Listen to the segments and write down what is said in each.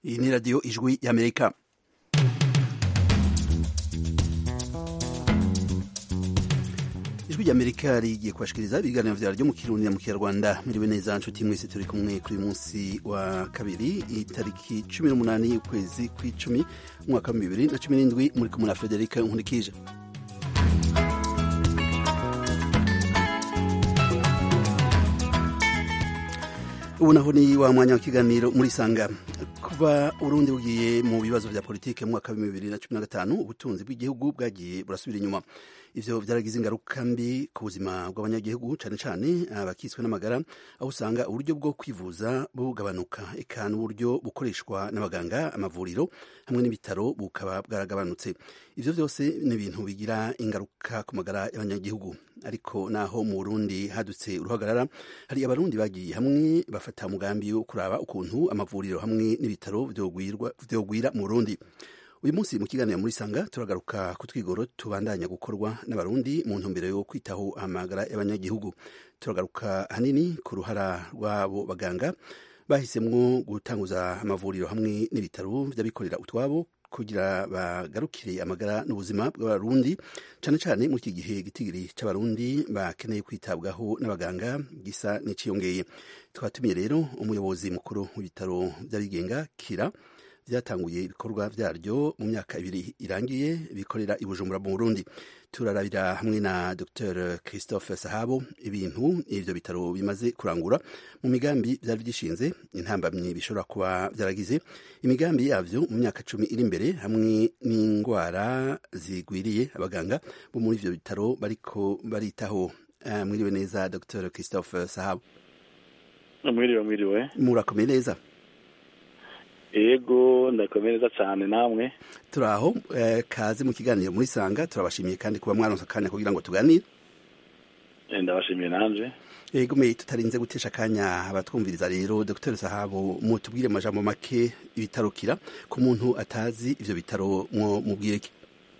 iyi ni radiyo ijwi y'amerika ijwi ry'amerika rigiye kubashikiriza ibiganiro vyaryo mu kirundi na mu kinyarwanda miriwe neza nshuti mwese turi kumwe kuri munsi wa kabiri itariki cumi n'umunani y'ukwezi kw'icumi umwaka wa bibiri na cumi n'indwi muri kumwe na federika nkurikije ubu naho ni wa mwanya w'ikiganiro muri sanga kuva urundi bugiye mu bibazo vya politike mu mwaka wa bibiri na cumi na gatanu ubutunzi bw'igihugu bwagiye burasubira inyuma ivyo vyaragize ingaruka mbi ku buzima bw'abanyagihugu cane cane abakiswe n'amagara aho usanga uburyo bwo kwivuza bugabanuka eka n'uburyo bukoreshwa n'abaganga amavuriro hamwe n'ibitaro bukaba bwaragabanutse ivyo vyose ni ibintu bigira ingaruka ku magara y'abanyagihugu ariko naho mu Burundi hadutse uruhagarara hari abarundi bagiye hamwe bafata umugambi wo kuraba ukuntu amavuriro hamwe n'ibitaro vyogwira mu Burundi uyu munsi mu kiganiro muri sanga turagaruka ku twigoro tubandanya gukorwa n'abarundi mu ntumbero yo kwitaho amagara y'abanyagihugu turagaruka hanini ku ruhara rw'abo baganga bahisemwo gutanguza amavuriro hamwe n'ibitaro vy'abikorera utwabo kugira bagarukire amagara n'ubuzima bw'abarundi cane cane muri iki gihe gitigiri c'abarundi bakeneye kwitabwaho n'abaganga gisa n'iciyongeye twatumiye rero umuyobozi mukuru w'ibitaro vy'abigenga kira vyatanguye ibikorwa vyaryo mu myaka ibiri irangiye bikorera i Bujumbura mu Burundi turarabira hamwe na Dr Christophe Sahabo ibintu ivyo bitaro bimaze kurangura mu migambi vyari vyishinze intambamyi bishobora kuba vyaragize imigambi yavyo mu myaka cumi iri imbere hamwe n'ingwara zigwiriye abaganga bo muri ivyo bitaro bariko baritaho uh, mwiriwe neza Dr Christophe Sahabo mwiriwe mwiriwe murakomeye neza ego ndakomereza cyane namwe turaho eh, kaze mu kiganiro muri sanga turabashimiye kandi kuba mwaronse akanya kugira ngo tuganire ndabashimiye nanje ego me tutarinze gutesha akanya abatwumviriza rero Dr Sahabo mutubwire amajambo make ibitarukira ku muntu atazi ivyo bitaro mwo mubwire ki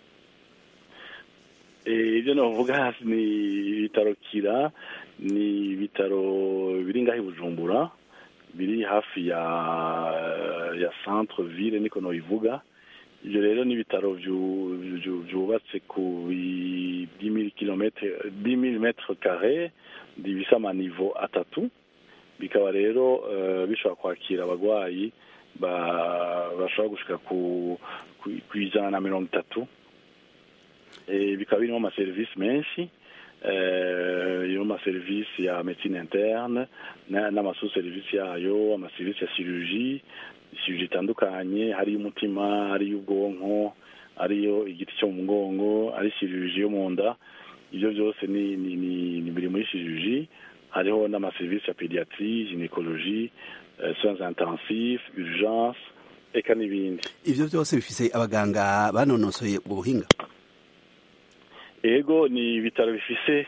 ibyo navuga hasi ni ibitaro kira ni ibitaro biri ngaho i bujumbura biri hafi ya ya centre ville niko nobivuga ivyo rero ni ibitaro vyubatse ku dix kilometre dix mille metre carré bifise amanivo atatu bikaba rero uh, bishobora kwakira abagwayi bashobora gushika ku ijana na mirongo itatu bikaba birimo amaserivisi menshi iyo amaserivisi ya medicine interne n'amasu serivisi yayo amaserivisi ya chirurgie chirurgie itandukanye hariyo umutima hariyo ubwonko hariyo igiti cyo mu mugongo ari chirurgie yo mu nda ibyo byose ni ni biri muri chirurgie hariho n'amaserivisi ya pediatrie gynecologie soins intensifs urgence eka n'ibindi ivyo byose bifise abaganga banonosoye ubwo buhinga ego ni ibitaro bifise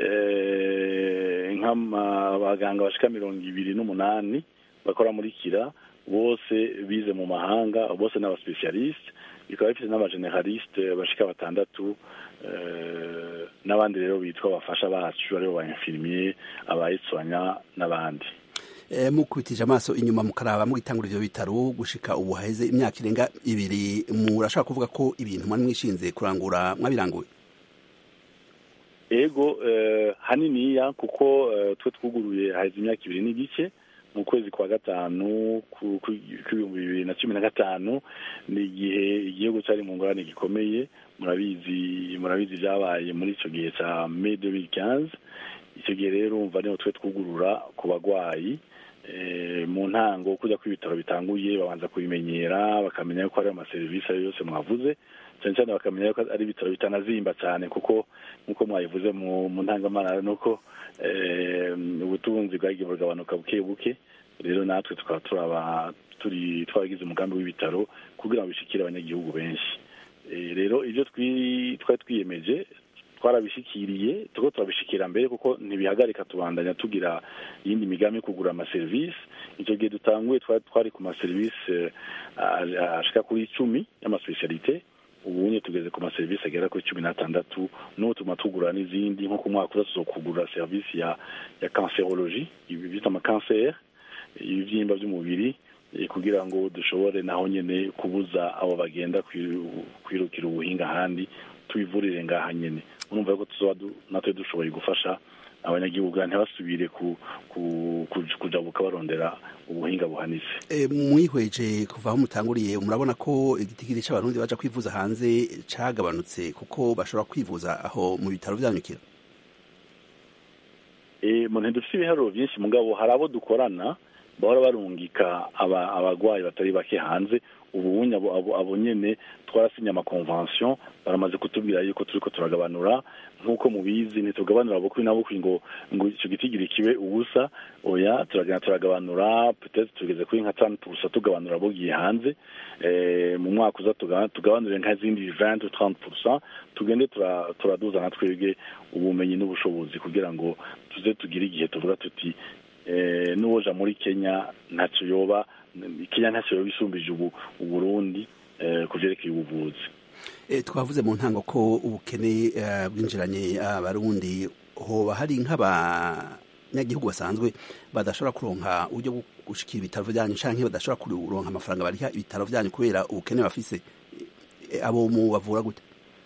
nk'abaganga bashika mirongo ibiri n'umunani bakora muri kira bose bize mu mahanga bose n'abaspecialiste bikaba bifite n'abageneraliste bashika batandatu n'abandi rero bitwa abafasha bacu aribo ba infirmier abayitswanya n'abandi mukubitije amaso inyuma mukaraba mugitangura ivyo bitaro gushika ubu haheze imyaka irenga ibiri murashaka kuvuga ko ibintu mwari mwishinze kurangura mwabiranguye ego haniniya kuko twe twuguruye haheze imyaka ibiri n'igice mu kwezi kwa gatanu kw'ibihumbi bibiri na cumi na gatanu ni igihe igihugu cyari mu ngorane gikomeye murabizi murabizi byabaye muri icyo gihe cya me 2015 icyo gihe rero umva niho twe twugurura ku bagwayi mu ntango kujya ko ibitaro bitanguye babanza kubimenyera bakamenya ko ari amaserivisi ayo yose mwavuze cyane cyane bakamenya ko ari ibitaro bitanazimba cyane kuko nk'uko mwabivuze mu ntangamara nuko ubutunzi bwagiye bugabanuka buke buke rero natwe tukaba turaba turi twaragize umugambi w'ibitaro kugira ngo bishikire abanyagihugu benshi rero ibyo twari twiyemeje twarabishikiriye tuko turabishikira mbere kuko ntibihagarika tubandanya tugira iyindi migambi yo kugura amaserivisi icyo gihe dutanguye twari ku maserivisi ashika kuri icumi y'amaspecialite ubunye tugeze ku maserivisi agera kuri cumi n'atandatu n'ubu tuma tugura n'izindi nko ku mwaka uza tuzokugura serivisi ya ya cancerologie ibi bita amakanseri ibibyimba by'umubiri kugira ngo dushobore naho nyine kubuza abo bagenda kwirukira ubuhinga ahandi tubivurire ngaha nyine urumva ko tuzoba natwe dushoboye gufasha abanyagihugu ntibasubire kujabuka barondera ubuhinga buhanitse mwihweje kuva aho mutanguriye murabona ko igitigiri cy'abarundi baja kwivuza hanze cagabanutse kuko bashobora kwivuza aho mu bitaro vyanyukira mu ntidufite ibiharuro byinshi mugabo hari abo dukorana bahora barungika abagwayi batari bake hanze ububunya abo nyene twarasinye amakonvention baramaze kutubwira yuko turiko turagabanura nk'uko mubizi ntitugabanura bukwi na bukwi ngo ngo ico gitigiri kibe ubusa oya turagenda turagabanura peut-être tugeze kuri nka tanu purusa tugabanura bogiye hanze mu mwaka uza tugabanure nk'izindi 20 30 purusa tugende turaduza na twebwe ubumenyi n'ubushobozi kugira ngo tuze tugire igihe tuvuga tuti n'uwoja muri kenya ntacyo yoba kenya ntacyo yoba isumbije ubu uburundi ku vyerekeye ubuvuzi twavuze mu ntango ko ubukene bwinjiranye abarundi hoba hari nk'abanyagihugu basanzwe badashobora kuronka uburyo bwo gushikira ibitaro vyanyu canke badashobora kuronka amafaranga bariha ibitaro vyanyu kubera ubukene bafise abo mu bavura gute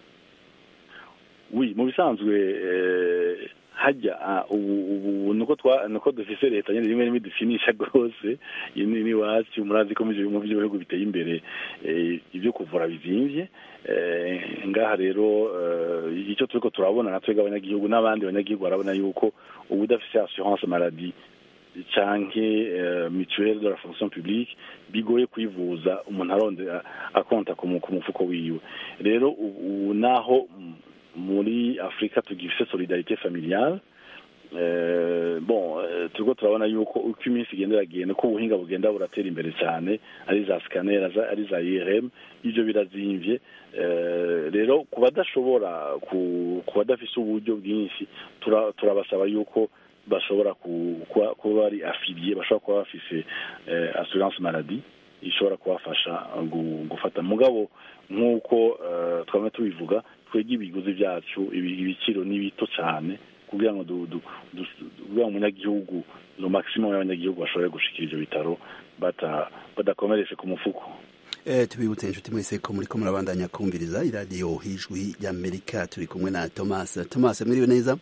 wi mu bisanzwe hajya ubu nuko dufise leta nyine rimwe rimwe dufinisha rwose ni iwacu murazi ko mu bihugu biteye imbere ibyo kuvura bizimvye ngaha rero icyo turiko turabona na twebwe abanyagihugu n'abandi banyagihugu barabona yuko ubu udafise assurance maladie canke mutuelle de la fonction publique bigoye kwivuza umuntu arondera akonta ku mufuko wiwe rero ubu naho muri afurika tugifise solidarite familiale bon turiko turabona yuko uko iminsi igenda iragenda uko ubuhinga bugenda buratera imbere cyane ari za scanner ari za irm ivyo birazimvye rero ku badashobora ku badafise uburyo bwinshi turabasaba yuko bashobora kuba bari afiliye bashobora kuba bafise assurance maladie ishobora kubafasha gufata mugabo nk'uko twamwe tubivuga twege ibiguzi byacu ibiciro ni bito cyane kugira ngo kugira ngo umunyagihugu no maximum y'abanyagihugu bashobore gushikira ivyo bitaro badakomereje ku mufuko tubibutse inshuti mwese ko muriko murabandanya kumviriza iradiyo hijwi ry'amerika turi kumwe na thomas thomas mwiriwe neza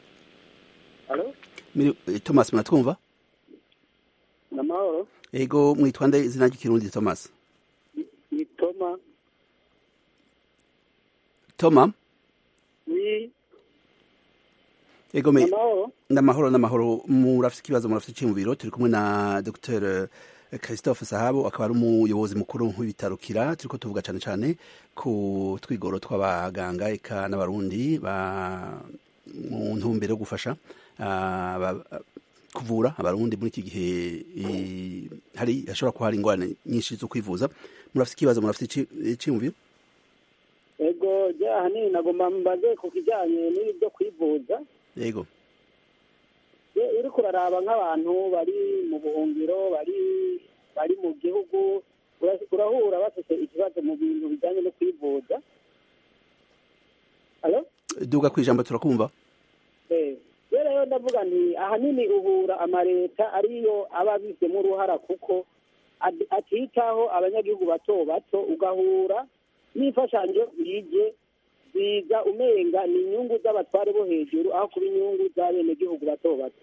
thomas muratwumva namahoro ego mwitwa nde izina ry'ikirundi thomas ni toma toma ni ego me namahoro n'amahoro n'amahoro murafite ikibazo murafite iciyumviro turi kumwe na dr christophe sahabo akaba ari umuyobozi mukuru w'ibitaro kira turiko tuvuga cane cane ku twigoro tw'abaganga eka n'abarundi ba mu ntumbero yo gufasha kuvura abarundi muri iki gihe hari hashobora kuba hari ingorane nyinshi zo kwivuza murafite ikibazo murafite iciyumviro ego jya ahanini nagomba mbaze ku kijyanye n'ibi byo kwivuza yego uri kuraraba nk'abantu bari mu buhungiro bari bari mu gihugu urahura bafite ikibazo mu bintu bijyanye no kwivuza duga ku ijambo turakumva rero ndavuga nti ahanini uhura amaleta ariyo aba abizemo uruhara kuko atitaho abanyagihugu bato bato ugahura n'imfashanyo yije ziza umenga ni inyungu z'abatware bo hejuru aho kuba inyungu z'abenegihugu bato bato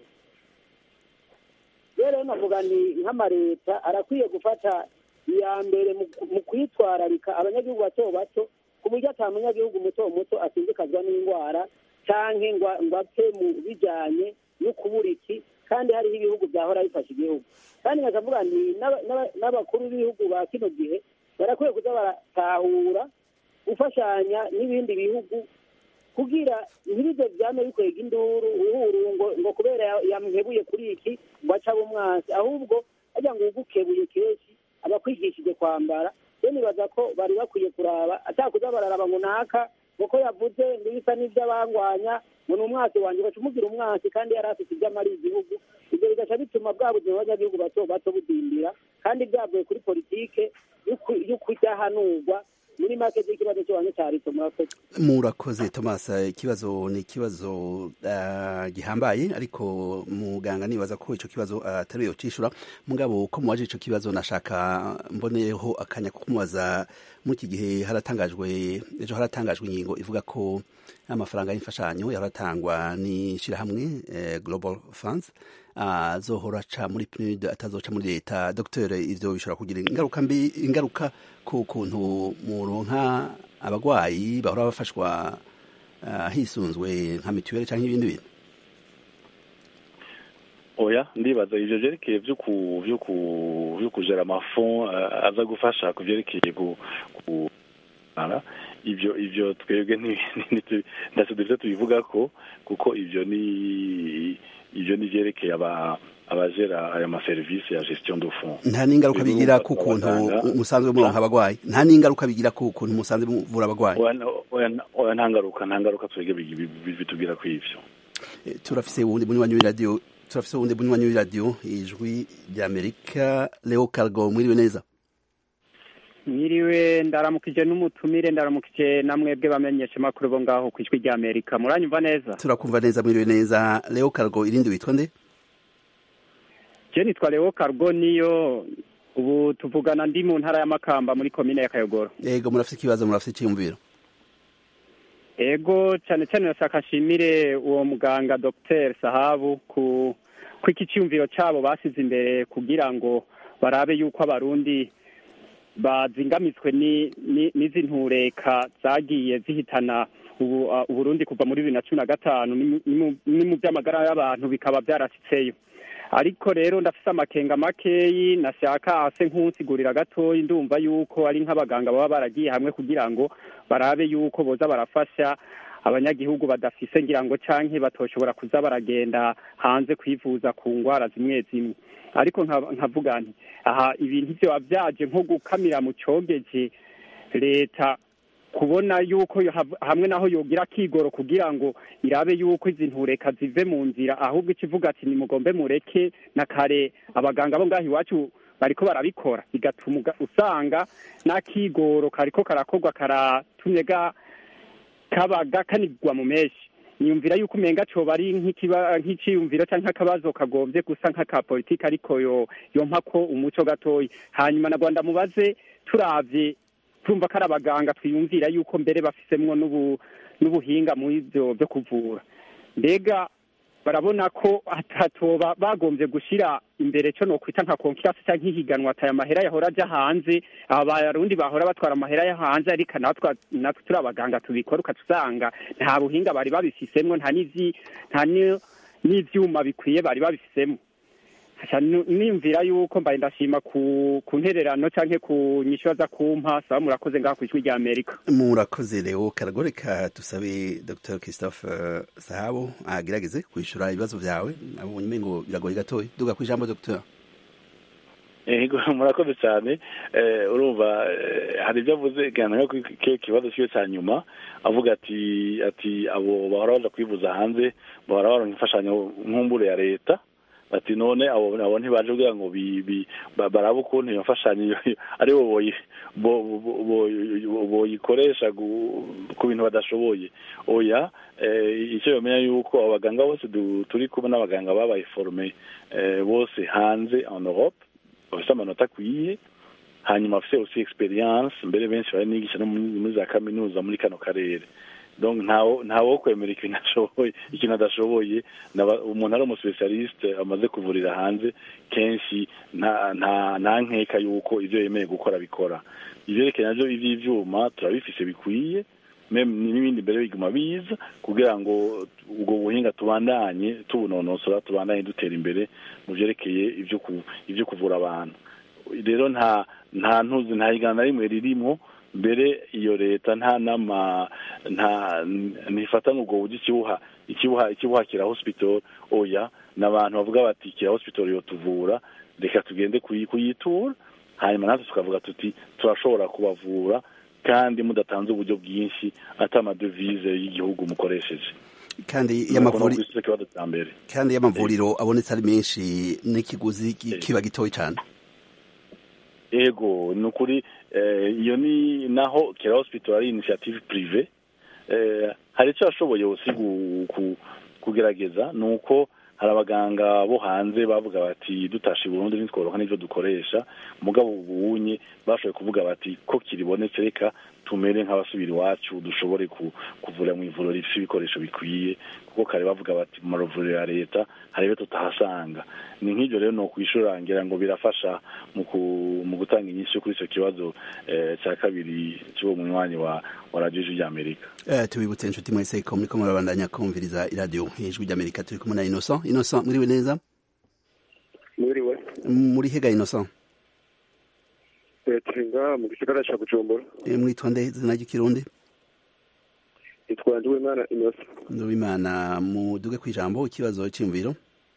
rero navuga ni nk'amaleta arakwiye gufata iya mbere mu kwitwararika abanyagihugu bato bato ku buryo ata munyagihugu muto muto asindikazwa n'indwara canke ngo apfe mu bijanye no kubura iki kandi hariho ibihugu byahora bifasha igihugu kandi nkavuga nti n'abakuru b'ibihugu ba kino gihe barakwiye kuza baratahura gufashanya n'ibindi bihugu kugira ntibize byame bikwega induru uhuru ngo ngo kubera yamuhebuye kuri iki ngo aca umwansi ahubwo ajya ngo ugukebuye kenshi abakwigishije kwambara rero nibaza ko bari bakwiye kuraba atakuza bararaba ngo naka kuko yavuze bisa n'iby'abangwanya ngo ni umwasi wanjye baca umugira umwasi kandi yari afite ibyo amariye igihugu ibyo bigaca bituma bwa buzima bw'abanyagihugu bato bato budindira kandi byavuye kuri politike yo kudahanurwa muri make z'ikibazo cy'iwanyu cyarito murakoze murakoze thomas ikibazo ni ikibazo uh, gihambaye ariko muganga nibaza ko ico kibazo atari uh, yocishura mugabo ko muwaje ico kibazo nashaka mboneyeho akanya ko kumubaza muri iki gihe haratangajwe ejo haratangajwe ingingo ivuga ko amafaranga y'imfashanyo yaratangwa n'ishirahamwe eh, global funds azohora uh, aca muri PNUD atazoca muri leta docteur ivyo bishobora kugira ingaruka mbi ingaruka ku kuntu muronka abagwayi bahora bafashwa uh, hisunzwe nka mituweli canke ibindi bintu oya ndibaza ivyo vyerekeye vyo ku vyo ku vyo kujera amafond uh, aza gufasha ku vyerekeye ku, ku ivyo ivyo twebwe ntacyo dufite tubivugako kuko ivyo ni ivyo ni vyerekeye aba abajera aya maserivisi ya gestion de fonds nta n'ingaruka bigira ku kuntu musanzwe muronka abagwayi nta n'ingaruka bigira ku kuntu musanzwe muvura abagwayi oya nta ngaruka nta ngaruka twebwe bitubwira ku ivyo turafise uwundi munywanyi w'iradiyo turafise uwundi munywanyi w'iradiyo ijwi ry'amerika leo cargo mwiriwe neza mwiriwe ndaramukije n'umutumire ndaramukije na mwebwe bamenyesha makuru bo ngaho ku ijwi rya Amerika muranyumva neza turakumva neza mwiriwe neza Leo Cargo irindi witwa nde Je nitwa Leo Cargo niyo ubu tuvugana ndi mu ntara ya Makamba muri komine ya Kayogoro Yego murafite ikibazo murafite icyumviro Ego cyane cyane nashaka nshimire uwo muganga Dr Sahabu ku ku iki cyumviro cyabo basize imbere kugira ngo barabe yuko abarundi bazingamitswe n'izi ntureka zagiye zihitana uburundi kuva muri bibiri na cumi na gatanu ni mu by'amagara y'abantu bikaba byarasitseyo ariko rero ndafise amakenga makeyi nashaka ase nk'unsigurira gatoyi ndumva yuko ari nk'abaganga baba baragiye hamwe kugira ngo barabe yuko boza barafasha abanyagihugu badafise ngira ngo canke batoshobora kuza baragenda hanze kwivuza ku ngwara zimwe zimwe ariko nkavuga nti aha ibintu vyoba vyaje nko gukamira mu cogeje leta kubona yuko hamwe naho yogira kigoro kugira ngo irabe yuko izi ntureka zive mu nzira ahubwo ikivuga ati nimugombe mureke na kare abaganga bo ngaho iwacu bariko barabikora bigatuma usanga n'akigoro kariko karakorwa karatumye ga kaba gakanigwa mu meshi niyumvira yuko umenga coba ari nk'iciyumviro canke akabazo kagombye gusa nk'aka politiki ariko yo yompa ko umuco gatoyi hanyuma na rwanda mubaze turavye turumva ko ari abaganga twiyumvira yuko mbere bafisemwo n'ubuhinga muri ivyo vyo kuvura mbega barabona ko hatoba bagombye gushira imbere co nokwita nka konfiance canke ihiganwa ati aya mahera yahora aja hanze aba barundi bahora batwara amahera yo hanze ariko natwe natwe turi abaganga tubikora ukatusanga nta buhinga bari babifisemwo nta n'ivyi nta n'ivyuma bikwiye bari babifisemwo nimvira yuko mbaye ndashima ku ku ntererano canke ku nyishu aza kumpa saba murakoze ngaho ku ijwi rya Amerika murakoze Leo Karagoreka tusabe Dr Christophe Sahabo agerageze kwishura ibibazo vyawe nabonye umengo biragoye gatoya duga kwijambo Dr Ego murakoze cyane urumva hari ibyo avuze gana ko kibazo cyo cya nyuma avuga ati ati abo bahora baza kwivuza hanze bahora baronka imfashanyo nkumbure ya leta ati none abo abo ntibaje kugira ngo barabe ukuntu iyo mfashanyo ari bo boyikoresha ku bintu badashoboye oya icyo bamenya yuko abaganga bose turi kumwe n'abaganga babaye forume bose hanze en Europe bafite amanota akwiye hanyuma bafite aussi experience mbere benshi bari nigisha no muri za kaminuza muri kano karere donc ntawo kwemera ikintu ashoboye ikintu adashoboye umuntu ari umuspecialiste amaze kuvurira hanze kenshi nta nkeka yuko ibyo yemeye gukora bikora ivyerekeye navyo ivy'ivyuma turabifise bikwiye n'ibindi mbere biguma biza kugira ngo ubwo buhinga tubandanye tubunonosora tubandanye dutera imbere mu vyerekeye ivyo kuvura abantu rero nta nta ntuzi nta higana na rimwe ririmwo mbere iyo leta nta nama nta ntifata ubwo buryo ikibuha ikibuha ikibuha kira hospital oya n'abantu bavuga bati kira hospital yo tuvura reka tugende kuyitura hanyuma natwe tukavuga tuti turashobora kubavura kandi mudatanze uburyo bwinshi ati amadevize y'igihugu mukoresheje kandi kandi y'amavuriro abonetse ari menshi n'ikiguzi kiba gitoya cyane ego ni ukuri iyo ni naho kera hospital ari initiative prive hari icyo yashoboye usi kugerageza ni uko hari abaganga bo hanze bavuga bati dutashe burundu ntitworoha n'ibyo dukoresha mugabo ubunye bashoboye kuvuga bati ko kiribonetse reka tumere nk'abasubira iwacu dushobore kuvura mu ivuriro rifite ibikoresho bikwiye kuko kare bavuga bati mu mavuriro ya leta hari ibyo tutahasanga ni nk'ibyo rero ni ukwishurangira ngo birafasha mu gutanga inyinshi kuri icyo kibazo cya kabiri cy'uwo munywanyi wa wa radiyo ijwi ry'amerika tubibutse inshuti mwese ko muri ko murabandanya kumviriza iradiyo ijwi ry'amerika turi kumwe na inoso inoso muriwe neza muriwe muri hega inoso turi ngaha mu gisagara cya bujumbura mwitwa nde izina ry'ikirundi nitwa nduwimana inoso nduwimana muduge ku ijambo ikibazo cy'imviro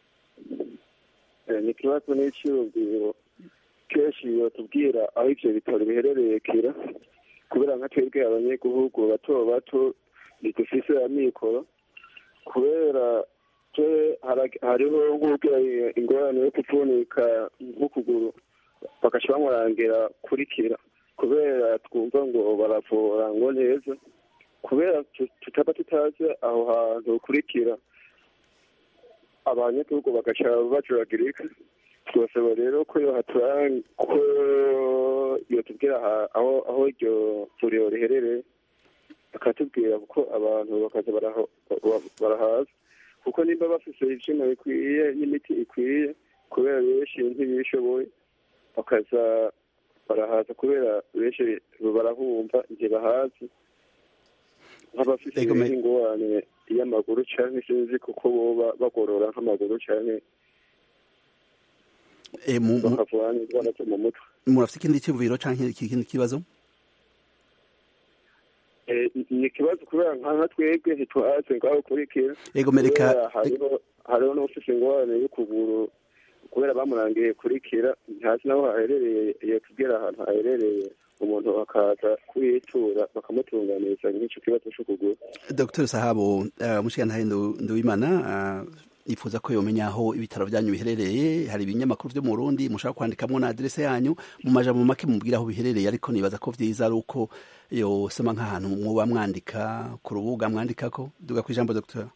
ni ikibazo n'icyiyumviro kenshi batubwira aho ibyo bitaro biherereye kera kubera nka twebwe abanyagihugu bato bato ntidufise amikoro kubera hariho nk'ubwira ingorane yo kuvunika nk'ukuguru bagaca bamurangira kurikira kubera twumva ngo baravura ngo neza kubera tutaba tutazi aho hantu kurikira abanyagihugu bagaca bajuragirika twasaba rero ko ko yotubwira aho aho iryo vuriro riherereye bakatubwira kuko abantu bakaza barahaza kuko nimba bafise ivyuma bikwiye n'imiti ikwiye kubera benshi ntibishoboye bakaza barahaza kubera benshi barahumva igihe bahazi nk'abafise ingorane y'amaguru canke sinzi kuko boba bagorora nk'amaguru canke bakavura n'indwara zo mu mutwe murafite ikindi cyumviro canke ikindi kibazo ni ikibazo kubera nka twebwe ntituhaze ngaho kurikira ego mereka hariho n'ufise ingorane y'ukuguru kubera bamurangiye kurikira ntazi naho haherereye iyo kubwira ahantu haherereye umuntu bakaza kuyitura bakamutunganiriza nk'icyo kibazo cy'ukuguru dr sahabo umushikirantahe nduwimana yifuza ko yomenya aho ibitaro byanyu biherereye hari ibinyamakuru byo mu Burundi mushaka kwandikamo na adresse yanyu mu majambo make mubwira aho biherereye ariko nibaza ko vyiza ari uko yosoma nk'ahantu muba mwandika ku rubuga mwandikako duga ku ijambo docteur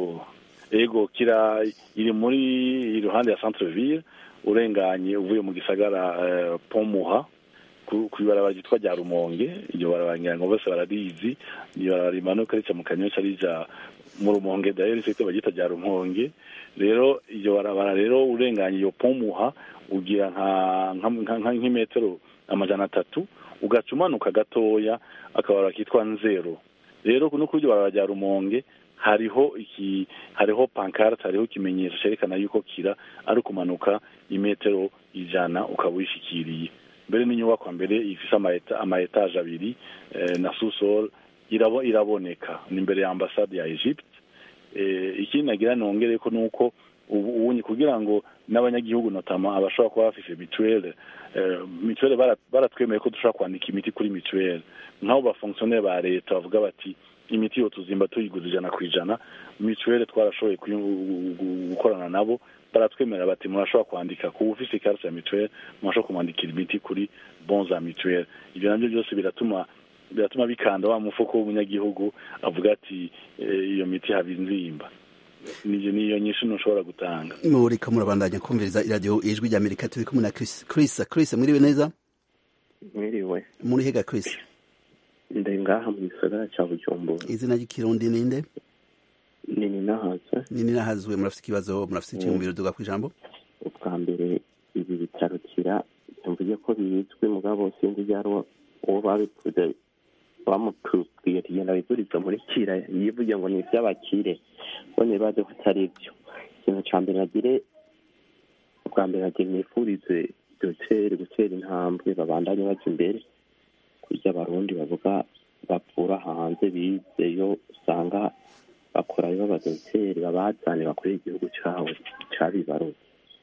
ego kira iri muri iruhande ya centre ville urenganye uvuye mu gisagara uh, pomuha kw'ibarabara ryitwa rya rumonge iryo barabara ngira ngo bose bararizi ni barabara rimanuka rica mu kanyosha rija mu rumonge dayeri site bagita rya rumonge rero iryo barabara rero urenganye iyo pomuha ugira nka nk'imetero amajana atatu ugaca umanuka gatoya akabara kitwa nzero rero no kuri iryo barabara rya rumonge hariho iki hariho pankarte hariho ikimenyetso cyerekana yuko kira ari ukumanuka imetero ijana ukaba wishikiriye mbere n'inyubako mbere ifise ama etaje abiri na susol irabo iraboneka ni imbere ya ambasade ya Egypte ikindi nagira nongere ko nuko ubunye kugira ngo n'abanyagihugu notama abashobora kuba bafise mituwele mituwele baratwemeye ko dushobora kwandika imiti kuri mituwele nk'abo bafonctionnaire ba leta bavuga bati imiti yo tuzimba tuyiguza ijana ku ijana mituwele twarashoboye gukorana nabo baratwemera bati murashobora kwandika ku ufise ikarita ya mituwele murashobora kumwandikira imiti kuri bon za mituwele ibyo nabyo byose biratuma biratuma bikanda wa mufuko w'umunyagihugu avuga ati iyo miti haba inzimba niyo niyo nyinshi ntushobora gutanga muriko murabandanya kumviriza iradiyo ijwi rya amerika turi kumwe na chris chris chris mwiriwe neza mwiriwe muri hega chris ndi ngaha mu gisagara cya bujumbura izina ry'ikirundi ninde ni ninahazwe ni ninahazwe murafite ikibazo murafite icyumviro duga ku ijambo ubwa mbere ibi bitaro kira mvuge ko bizwi mugabo sinzi byari uwo babipfuze bamutubwiye tugenda bivuriza muri kira yivuge ngo ni iby'abakire bone baje ko atari byo ikintu cya mbere nagire ubwa mbere nagira nifurize doteri gutera intambwe babandanye bajya imbere kurya abarundi bavuga bavura hanze bizeyo usanga bakorayo b'abadoteri babazane bakorera igihugu cyawe cyabibaruye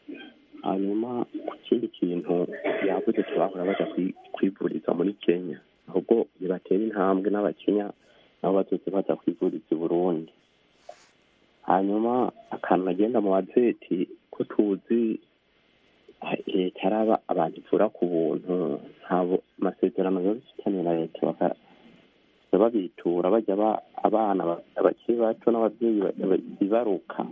hanyuma ku kindi kintu yavuze turahora baja kwivuriza muri kenya ahubwo nibatera intambwe n'abakenya nabo bazoze baza kwivuriza i burundi hanyuma akantu nagenda mu bazeti ko tuzi leta araba abantu ivura ku buntu ntabo amasezerano biba bifitanye na leta baka- babitura bajya ba- abana ba- bakiri bato n'ababyeyi ba- ba- bibaruka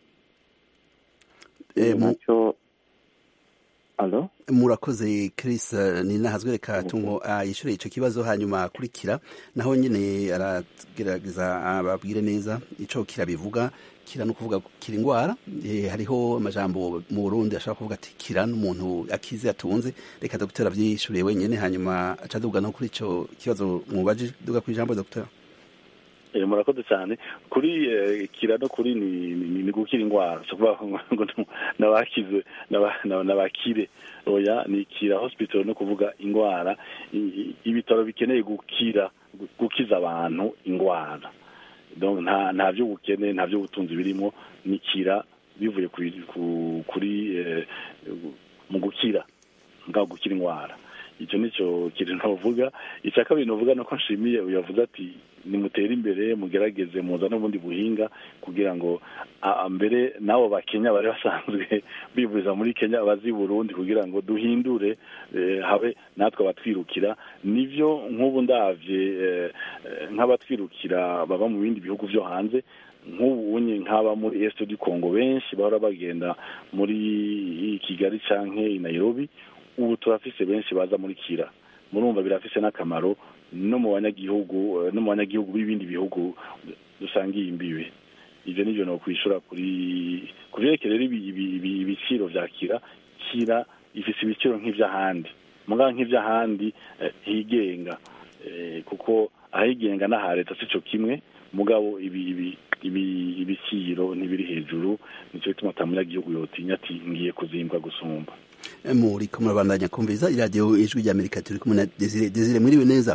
Eh, mu- nacyo alo murakoze Chris eh, ni nahazwe reka tungo yishyure icyo kibazo hanyuma akurikira naho nyine aragerageza ababwire neza icyo kirabivuga kira no kuvuga ko kira indwara Eh, hariho amajambo mu Burundi ashobora kuvuga ati kira n'umuntu akize atunze reka dogiteri abyishyuriye wenyine hanyuma aca aduga no kuri icyo kibazo mubaje duga ku ijambo dogiteri Eh, murakoze cyane kuri eh, kira no kuri ni, ni, ni gukira indwara so kuvuga ngo ngo nabakize n'aba- n'aba- n'abakire oya ni kira hospital no kuvuga indwara i- i- ibitaro bikeneye gukira gu- gukiza abantu indwara donc nta nta by'ubukene nta by'ubutunzi birimo ni kira bivuye kuri ku- kuri eh, mu gukira ngaho gukira indwara icyo nicyo kintu ntuvuga icya kabiri nuvuga nuko nshimiye uyavuze ati nimutere imbere mugerageze muza n'ubundi buhinga kugira ngo a- a- mbere n'abo bakenya bari basanzwe bivuriza muri kenya bazi i burundi kugira ngo duhindure eh, habe natwe abatwirukira nivyo nk'ubu ndavye eh, eh, nk'abatwirukira baba mu bindi bihugu vyo hanze nk'ubu unye nk'aba muri est du congo benshi bahora bagenda muri kigali canke i nairobi ubu turafise benshi baza muri kira murumva birafise n'akamaro no mu banyagihugu eh, no mu banyagihugu b'ibindi bihugu dusangiye imbibe ivyo nivyo no kwishura kuri ku vyerekeye rero ibi- ibi- ibi- ibiciro vya kira kira ifise ibiciro nk'ivy'ahandi mugabo nk'ivy'ahandi eh, higenga Eh, kuko ahigenga n'aha leta sico kimwe mugabo ibi ibi ibi ibiciro ntibiri hejuru nico gituma ata munyagihugu yotinya ati ngiye kuzimbwa gusumba muri ko murabandanya kumviriza iradiyo ijwi rya amerika turi kumwe na desire desire mwiriwe neza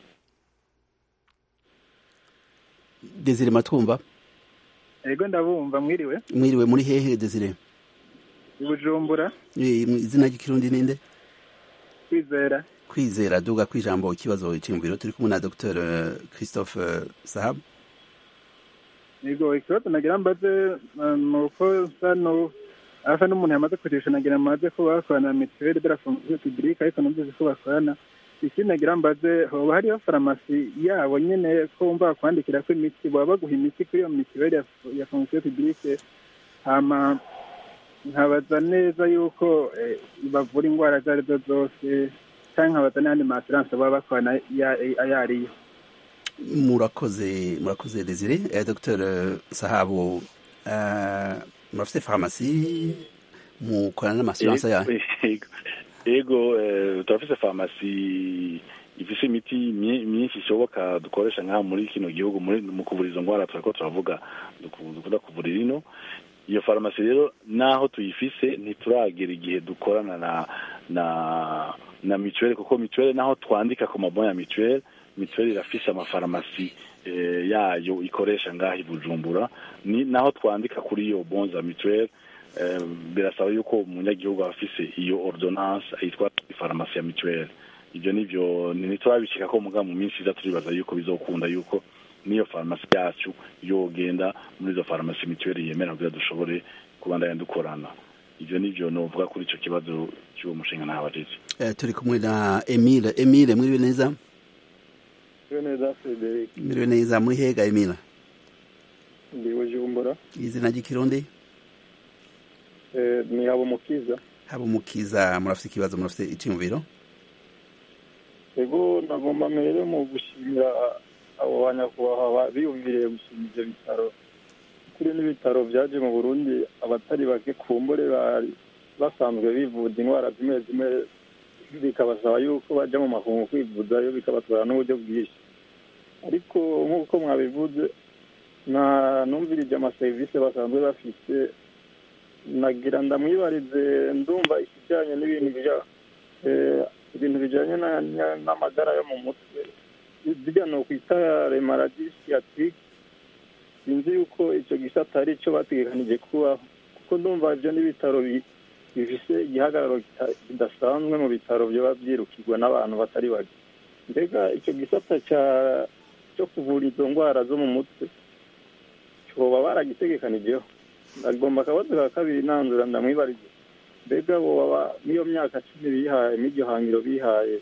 desire matwumva ego ndabumva mwiriwe mwiriwe muri hehe desire i bujumbura Eh, mu izina ry'ikirundi ninde kwizera kwizera duga kwijambo ikibazo cyiyumviro turi kumwe na dr christophe eh, sahab ego ikibazo nagira mbaze mu ko sano asa n'umuntu yamaze kurisha nagira mbaze ko bakorana na mituweli de la fonction publique ariko numvise ko bakorana ikindi nagira mbaze hoba hariho farumasi yabo nyene ko wumva bakwandikira ko imiti baba baguha imiti kuri iyo mituweli ya, ya fonction publique hama nkabaza neza yuko eh, bavura indwara izo arizo zose canke nkabaza n'ayandi ma assurance baba bakorana ya- ayo ariyo murakoze murakoze desire eh, dr sahabu eh, murafite farumasi mukorana n'amasuranse yayo Ego- ego eh, turafise farumasi ifise imiti mye- myinshi ishoboka dukoresha nk'aha muri kino gihugu muri mu kuvura izo ndwara turako turavuga duku- dukunda kuvurira ino iyo farumasi rero naho tuyifise ntituragera igihe dukorana na na na mituweli kuko mituweli naho twandika ku mabon ya mituweli mituweli irafise amafarumasi eh, yayo ikoresha ngaha i bujumbura ni naho twandika kuri iyo bon za mituweli eh, birasaba yuko umunyagihugu aba afise iyo ordonnance yitwa farumasi ya mituweli ibyo nivyo ntiturabishika ko muga mu minsi iza turibaza yuko bizokunda yuko n'iyo farumasi yacu yogenda muri izo farumasi mituweli yemera kugira dushobore kubandanya dukorana ivyo nivyo novuga kuri ico kibazo cy'uwo mushinga ntabajeje Eh, turi kumwe na emile emile mwiriwe neza neza frederic mwiriwe neza muri hega emile ndi bujumbura izina ry'ikirundi Eh, ni habumukiza haba umukiza murafite ikibazo murafite icyiyumviro ego nagomba mbere mu gushimira abo banyakubahwa biyumviriye gushinga ibyo bitaro kuri n'ibitaro byaje mu burundi abatari bake kumbure bari basanzwe bivuza indwara zimwe zimwe bikabasaba yuko bajya mu makungu kwivuzayo bikabatwara n'uburyo bwinshi ariko nk'uko mwabivuze nta numvirije amaserivisi basanzwe bafite nagira ndamwibarize ndumva ikijyanye n'ibintu bya eh, ibintu bijyanye na- na- n'amagara yo mu mutwe bijya ni ukwita remaradi siyatirike sinzi yuko icyo gisata ari cyo bategekanije kubaho kuko ndumva ibyo n'ibitaro bi- bifise igihagararo kita- kidasanzwe mu bitaro byaba byirukirwa n'abantu batari bake mbega icyo gisata cya- cyo kuvura izo ndwara zo mu mutwe cyoba baragitegekanijeho agomba akabazo ka kabiri nanzura ndamwibarize mbega boba n'iyo myaka cumi bihaye n'iryo hangiro bihaye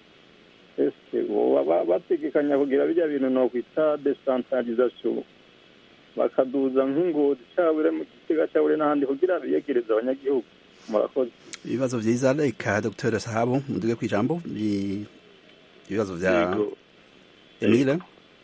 ese boba bategekanya kugira bijya bintu nokwita decentralisation bakaduza nk'ingozi cabure mu gitega cabure n'ahandi kugira biyegereza abanyagihugu murakoze ibibazo vyiza reka dr sahabu muduge kw'ijambo ibibazo vya emile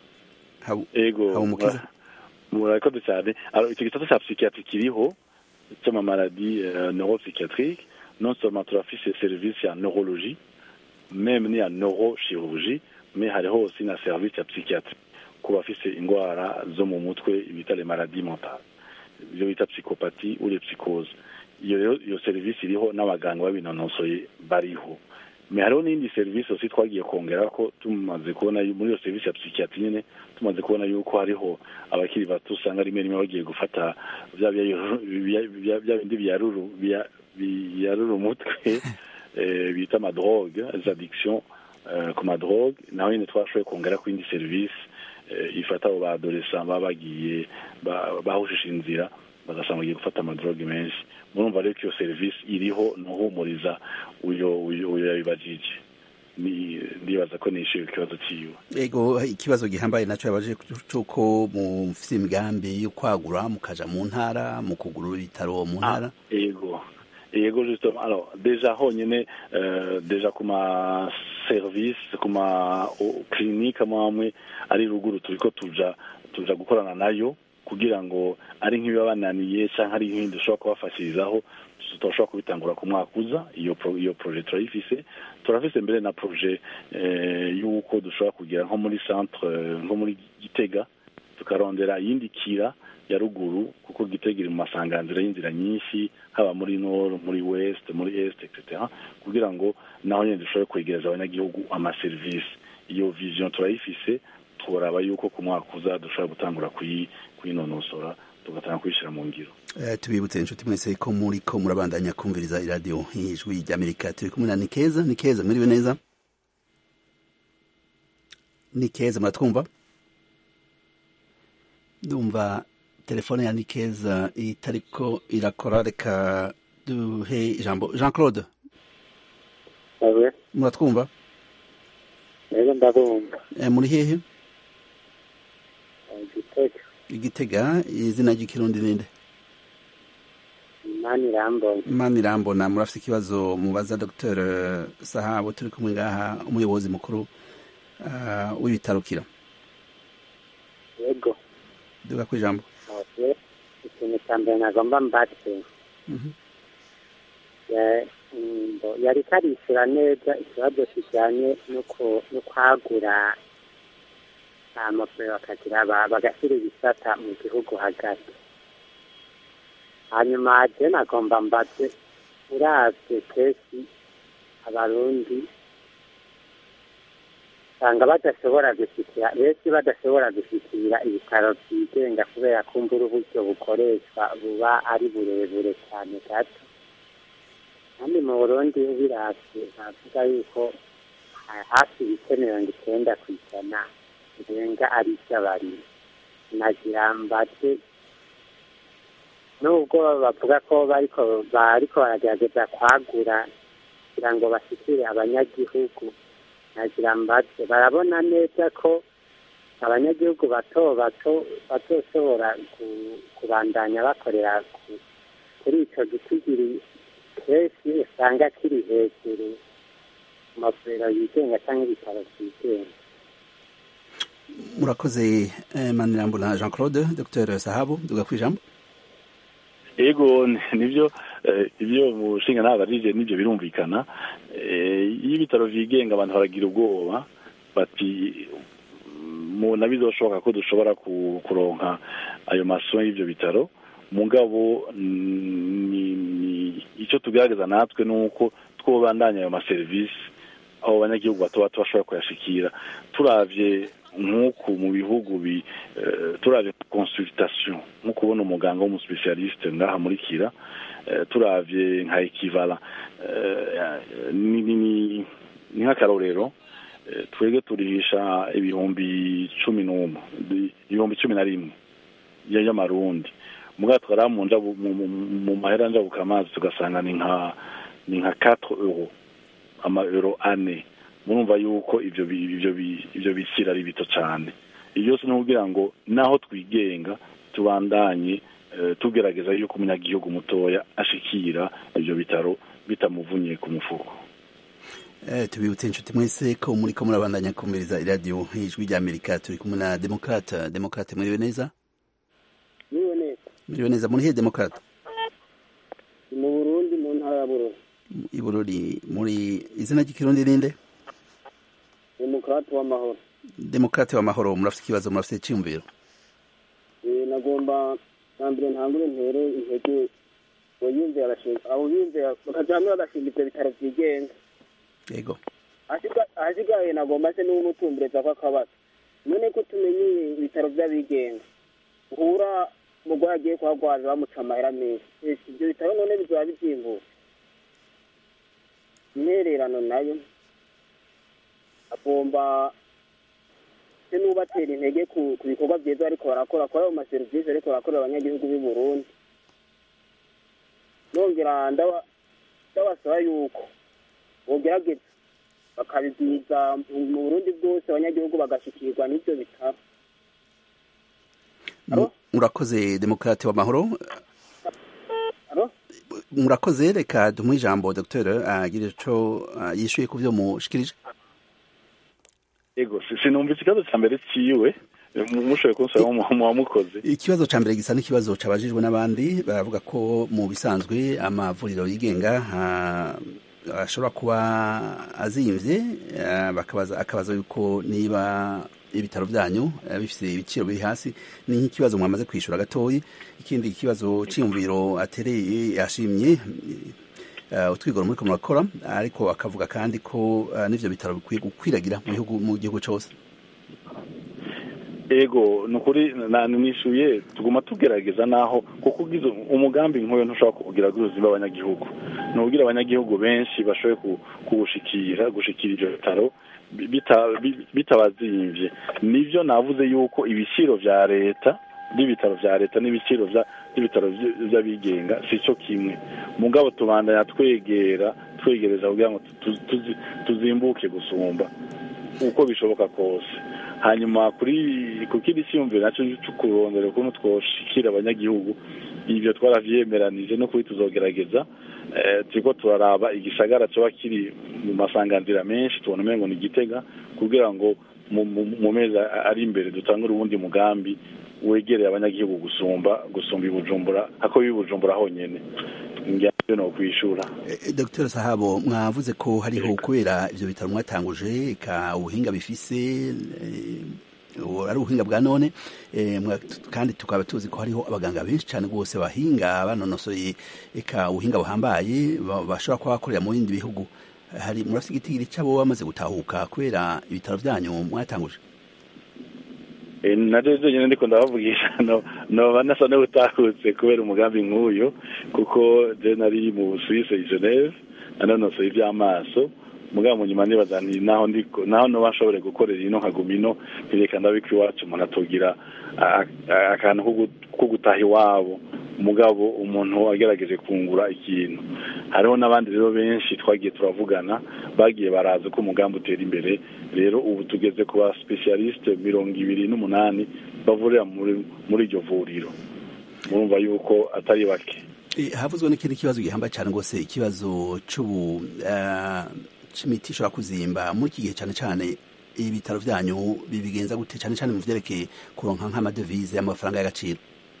ego habumukiza murakoze cyane icyo gisata cya psychiatrie kiriho cy'amamaladi neuropsychiatrique non seulement turafise service ya neurologie même ni ya neurochirurgie mais hariho aussi na service ya psychiatrie ku bafise indwara zo mu mutwe bita les maladies mentales ibyo bita psychopathie ou les psychoses iyo rero iyo serivisi iriho n'abaganga babinonosoye bariho mais hariho n'indi serivisi aussi twagiye kongera ko tumaze kubona muri iyo serivisi ya psychiatrie nyine tumaze kubona yuko hariho abakiri bato usanga rimwe rimwe bagiye gufata bya bindi biyarura umutwe bita amadrogue les addictions ku madrogue naho nyine twashoboye kongera ku yindi serivisi ifata abo baadolescent baba bagiye bahushije inzira bagasanga bagiye gufata amadrogue menshi murumva rero ko iyo serivisi iriho nuhumuriza uyo uyo yabibajije ndibaza ko nishyuye ikibazo cyiwe ego ikibazo gihambaye nacyo yabaje cy'uko mufite imigambi yo kwagura mukaja mu ntara mu kugura ibitaro mu ntara ego ego justement alors déjà honyine euh, déjà ku ma service ku ma clinique amwe ari ruguru turiko tuja tuja gukorana nayo kugira ngo ari nk'ibibabananiye cyangwa ari nk'ibindi dushobora kubafashirizaho tudashobora kubitangura ku mwaka uza iyo iyo projet turayifise turafise mbere na projet y'uko dushobora kugira nko muri centre nko muri gitega tukarondera iyindi kira ya ruguru kuko gitega iri mu masanganzira y'inzira nyinshi haba muri nord muri west muri est etc kugira ngo naho nyine dushobore kwegereza abanyagihugu amaserivisi iyo vision turayifise turaba yuko ku mwaka uza dushobora gutangura kuyinonosora tugatanga kuyishyira mu ngiro tubibutse inshuti mwese ko muri ko murabandanya kumviriza iradiyo ijwi ry'amerika turi kumwe na nikeza nikeza mwiriwe neza nikeza muratwumva ndumva telefone ya nikeza itariko irakora reka duhe ijambo jean claude muratwumva rero ndabumva muri hehe igitega igitega izina ry'ikirundi ninde imana irambona imana irambona murafite ikibazo mubaza dr sahabu turi kumwe ngaha umuyobozi mukuru w'ibitaro kira yego duga ku ijambo ikintu cya mbere nagomba mbatse yari karishyura neza ikibazo kijyanye no kwagura amapuro bakagira bagashyira ibisata mu gihugu hagati hanyuma je nagomba mbaze uravye kenshi abarundi usanga badashobora gushikira benshi badashobora gushikira ibitaro byigenga kubera kumbura uburyo bukoreshwa buba ari burebure cyane gato kandi mu burundi ubiravye navuga yuko hafi ibice mirongo icyenda ku ijana birenga ari iby'abarimo nagira mbaze nubwo bavuga ko bariko bariko baragerageza kwagura kugira ngo bashyikire abanyagihugu nagira mbaze barabona neza ko abanyagihugu bato bato bazoshobora kubandanya bakorera kuri icyo gitigiri kenshi usanga kiri hejuru mu mavuriro yigenga cyangwa ibitaro byigenga murakoze manirambura jean claude dr sahabu duga ku ijambo ego nibyo ibyo mushinga ntabarije nibyo birumvikana iyo ibitaro byigenga abantu baragira ubwoba bati mubona bizoshoboka ko dushobora kuronka ayo masomo y'ibyo bitaro mugabo icyo tugaragaza natwe ni uko twobandanya ayo maserivisi abo banyagihugu bato bato bashobora kuyashikira turavye nk'uku mu bihugu bi turavye consultation nko kubona umuganga w'umuspecialiste ngaha muri kira turavye nka ekivala ni nk'akarorero twebwe turihisha ibihumbi cumi n'umwe ibihumbi cumi na rimwe y'amarundi mugabo twara mu njabu mu- mu- mu mahera njabuka amazi tugasanga ni nka ni nka 4 euro ama euro ane murumva yuko ivyo bi- ivyo bi- ivyo biciro ari bito cyane ibyo byose ni ukugira ngo naho twigenga tubandanye eh, tugerageza yuko umunyagihugu mutoya ashikira ivyo bitaro bitamuvunye ku mufuko Eh, tubibutse inshuti mwese ko muriko murabandanya kumviriza iradiyo ijwi rya amerika turi kumwe na demokrate demokrate muriwe neza niwe neza muriwe neza muri he demokrate ni mu burundi mu ntara ya bururi ibururi muri izina ry'ikirundi ninde demokarate w'amahoro demokrate w'amahoro murafite ikibazo murafite icyumviro Eh, nagomba na mbere ntangure ntere intege ngo yumve arashinga abo yumve bakaja hamwe bagashinga ivyo bitaro vyigenga yego Ahasiga- ahasigaye nagomba se n'umutumbereza ko akabazo none ko tumenye ibitaro vy'abigenga uhura umugwayi agiye kuhagwaza bamuca amahera menshi ese ivyo bitaro none bizoba bizimbutse intererano nayo agomba se n'ubatera intege ku ku bikorwa vyiza ariko barakora kuri ayo maserivisi ariko barakorera abanyagihugu b'i burundi nongera ndaba- ndabasaba yuko bogerageza bakabibwiza mu mu burundi bwose abanyagihugu bagashikirwa n'ivyo bitaro Mu- murakoze demokrate w'amahoro Alo? murakoze reka dumuhe ijambo dr agire ico ah, yishuye ku vyo mushikirije ego si- sinumvise ikibazo cya mbere ciwe eh, mu- mushoboye kunsaba mu mu wamukoze ikibazo ca mbere gisa n'ikibazo cabajijwe n'abandi baravuga ko mu bisanzwe amavuriro yigenga ah, ashobora kuba azimvye ah, bakabaza akabaza yuko niba ibitaro vyanyu eh, bifise ibiciro biri hasi ni nk'ikibazo mwamaze kwishura gatoyi ikindi kibazo ciyumviro atereye yashimye eh, utwigoro muriko murakora ariko akavuga kandi ko eh, n'ivyo bitaro bikwiye gukwiragira mu gihugu mu gihugu cose ego ni ukuri na- nishuye tuguma tugerageza naho kuko ugize umugambi nk'uyu ntushobora kuwugira ubuzima bw'abanyagihugu ni ukugira abanyagihugu benshi bashoboye ku- kuwushikira gushikira ivyo bitaro bi- bita- bi- bitabazimvye nivyo navuze yuko ibiciro vya leta by'ibitaro vya leta n'ibiciro vya- by'ibitaro vy- vy'abigenga si cyo kimwe mugabo tubandanya twegera twegereza kugira ngo tu- tuzi- tuzimbuke gusumba uko bishoboka kose hanyuma kuri ku kindi cyiyumviro nacyo cyo kurondera ukuntu twoshikira abanyagihugu ibyo twaravyemeranije no kuri tuzogerageza eh, turiko turaraba igisagara coba kiri mu masanganzira menshi tubona umengo ni igitega kugira ngo mu- mu- mu mezi a- ari imbere dutangure uwundi mugambi wegereye abanyagihugu gusumba gusumba ibujumbura ako bibujumbura honyene ngiye no kwishura Eh, Dr Sahabo mwavuze ko hariho kubera ivyo bitaro mwatanguje ka ubuhinga bifise eh, ubu ari ubuhinga bwa none eh, mwa- kandi tukaba tuzi ko hariho abaganga benshi cyane rwose bahinga banonosoye eka ubuhinga buhambaye ba- bashobora kuba bakorera mu bindi bihugu hari murafite igitigiri cy'abo bamaze gutahuka kubera ibitaro vyanyu mwatanguje Eh, na rero nyine ndiko ndabavugisha no noba nasa n'ubutahutse kubera umugambi nk'uyu kuko je nari mu Suisse i Geneve nanonosoye ivy'amaso mugabo mu nyuma nibaza nti naho ndiko naho noba nshobore gukorera ino nkaguma ino ntireka ndabika iwacu umuntu atogira a- a- akantu ko gu- ko gutaha iwabo mugabo umuntu agerageje kungura ikintu hariho n'abandi rero benshi twagiye turavugana bagiye baraza ko umugambi utera imbere rero ubu tugeze ku ba specialiste mirongo ibiri n'umunani bavurira muri muri iryo vuriro murumva yuko atari bake Eh, havuzwe n'ikindi kibazo gihambaye cyane rwose ikibazo c'ubu eh, c'imiti ishobora kuzimba muri iki gihe cyane cyane ibitaro vyanyu bibigenza gute cyane cyane mu vyerekeye kuronka nk'amadevize y'amafaranga y'agaciro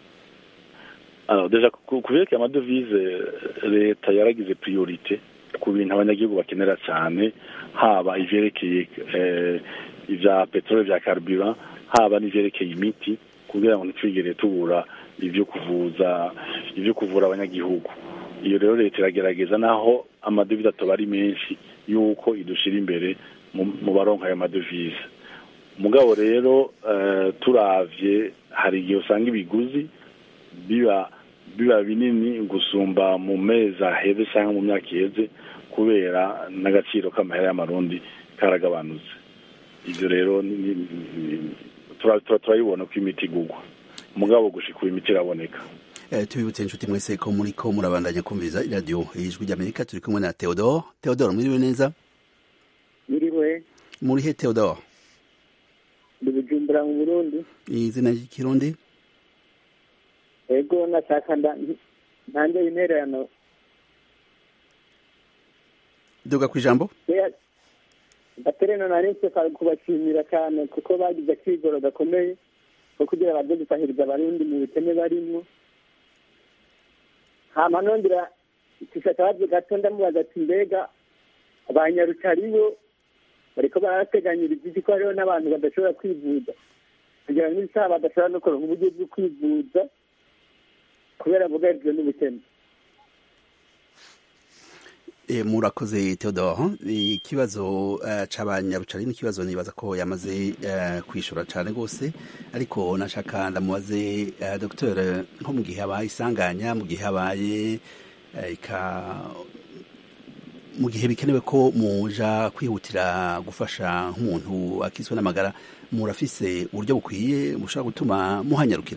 Alors, deja ku ku vyerekeye amadovize leta yaragize priorite ku bintu abanyagihugu bakenera cyane haba ivyerekeye eh, ivya peteroli vya carburant haba n'ivyerekeye imiti kugira ngo ntitwigere tubura ivyo kuvuza ivyo kuvura abanyagihugu iyo rero leta iragerageza naho amadovize atoba ari menshi yuko idushira imbere mu, mu baronka ayo madovize mugabo rero eh, turavye hari igihe usanga ibiguzi biba biba binini gusumba mu mezi aheze cyangwa mu myaka iheze kubera n'agaciro k'amahera y'amarundi karagabanutse ibyo rero ni- ni- ni- tura- tura- turabibona ko imiti igugwa mugabo gushika ubu imiti iraboneka tubibutse inshuti mwese ko muri ko murabandanya kumviriza iradiyo ijwi ry'amerika turi kumwe na theodore theodore mwiriwe neza Mwiriwe muri he theodore ndi Bujumbura mu Burundi izina ry'ikirundi ego nashaka ntange intererano duga ku ijambo gatereno narinse kubashimira cyane kuko bagize akigoro gakomeye ko kugira baze gusahiriza abarundi mu bukene barimwo hama nongera akabazo gato ndamubaza ati mbega abanyarucari bo bariko barateganyiriza iki ko hariho n'abantu badashobora kwivuza kugira ngo n'isaha badashobora no kuronka uburyo bwo kwivuza kubera bugarijwe n'ubukene murakoze theodore ikibazo c'abanyarucari n'ikibazo nibaza ko yamaze kwishura cane rwose ariko nashaka ndamubaze dr nko mu gihe habaye isanganya mu gihe habaye mu gihe bikenewe ko muja kwihutira gufasha nk'umuntu akiswe n'amagara murafise uburyo bukwiye bushobora gutuma muhanyarukira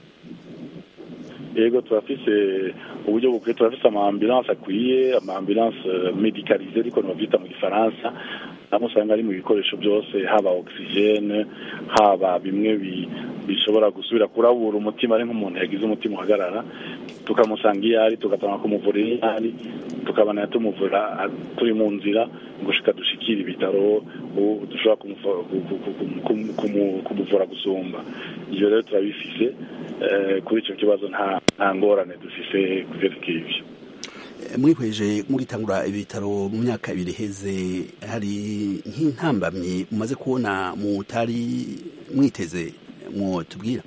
yego turafise uburyo bukwiye turafise ama ambulance akwiye ama ambulance medicalisée ariko novyita mu gifaransa namwe usanga ari mu bikoresho byose haba oxygene haba bimwe bishobora gusubira kurabura umutima ari nk'umuntu yagize umutima uhagarara tukamusanga iyo ari tugatanga kumuvurira iyo ari tukabana tumuvura turi mu nzira gushika dushikira ibitaro dushobora kumuvura gusumba ivyo rero turabifise kuri icyo kibazo nta ngorane dufise kuvyerekeye ivyo mwihweje mugitangura ibitaro mu myaka ibiri iheze hari nk'intambamyi mumaze kubona mutari mwiteze mwotubwira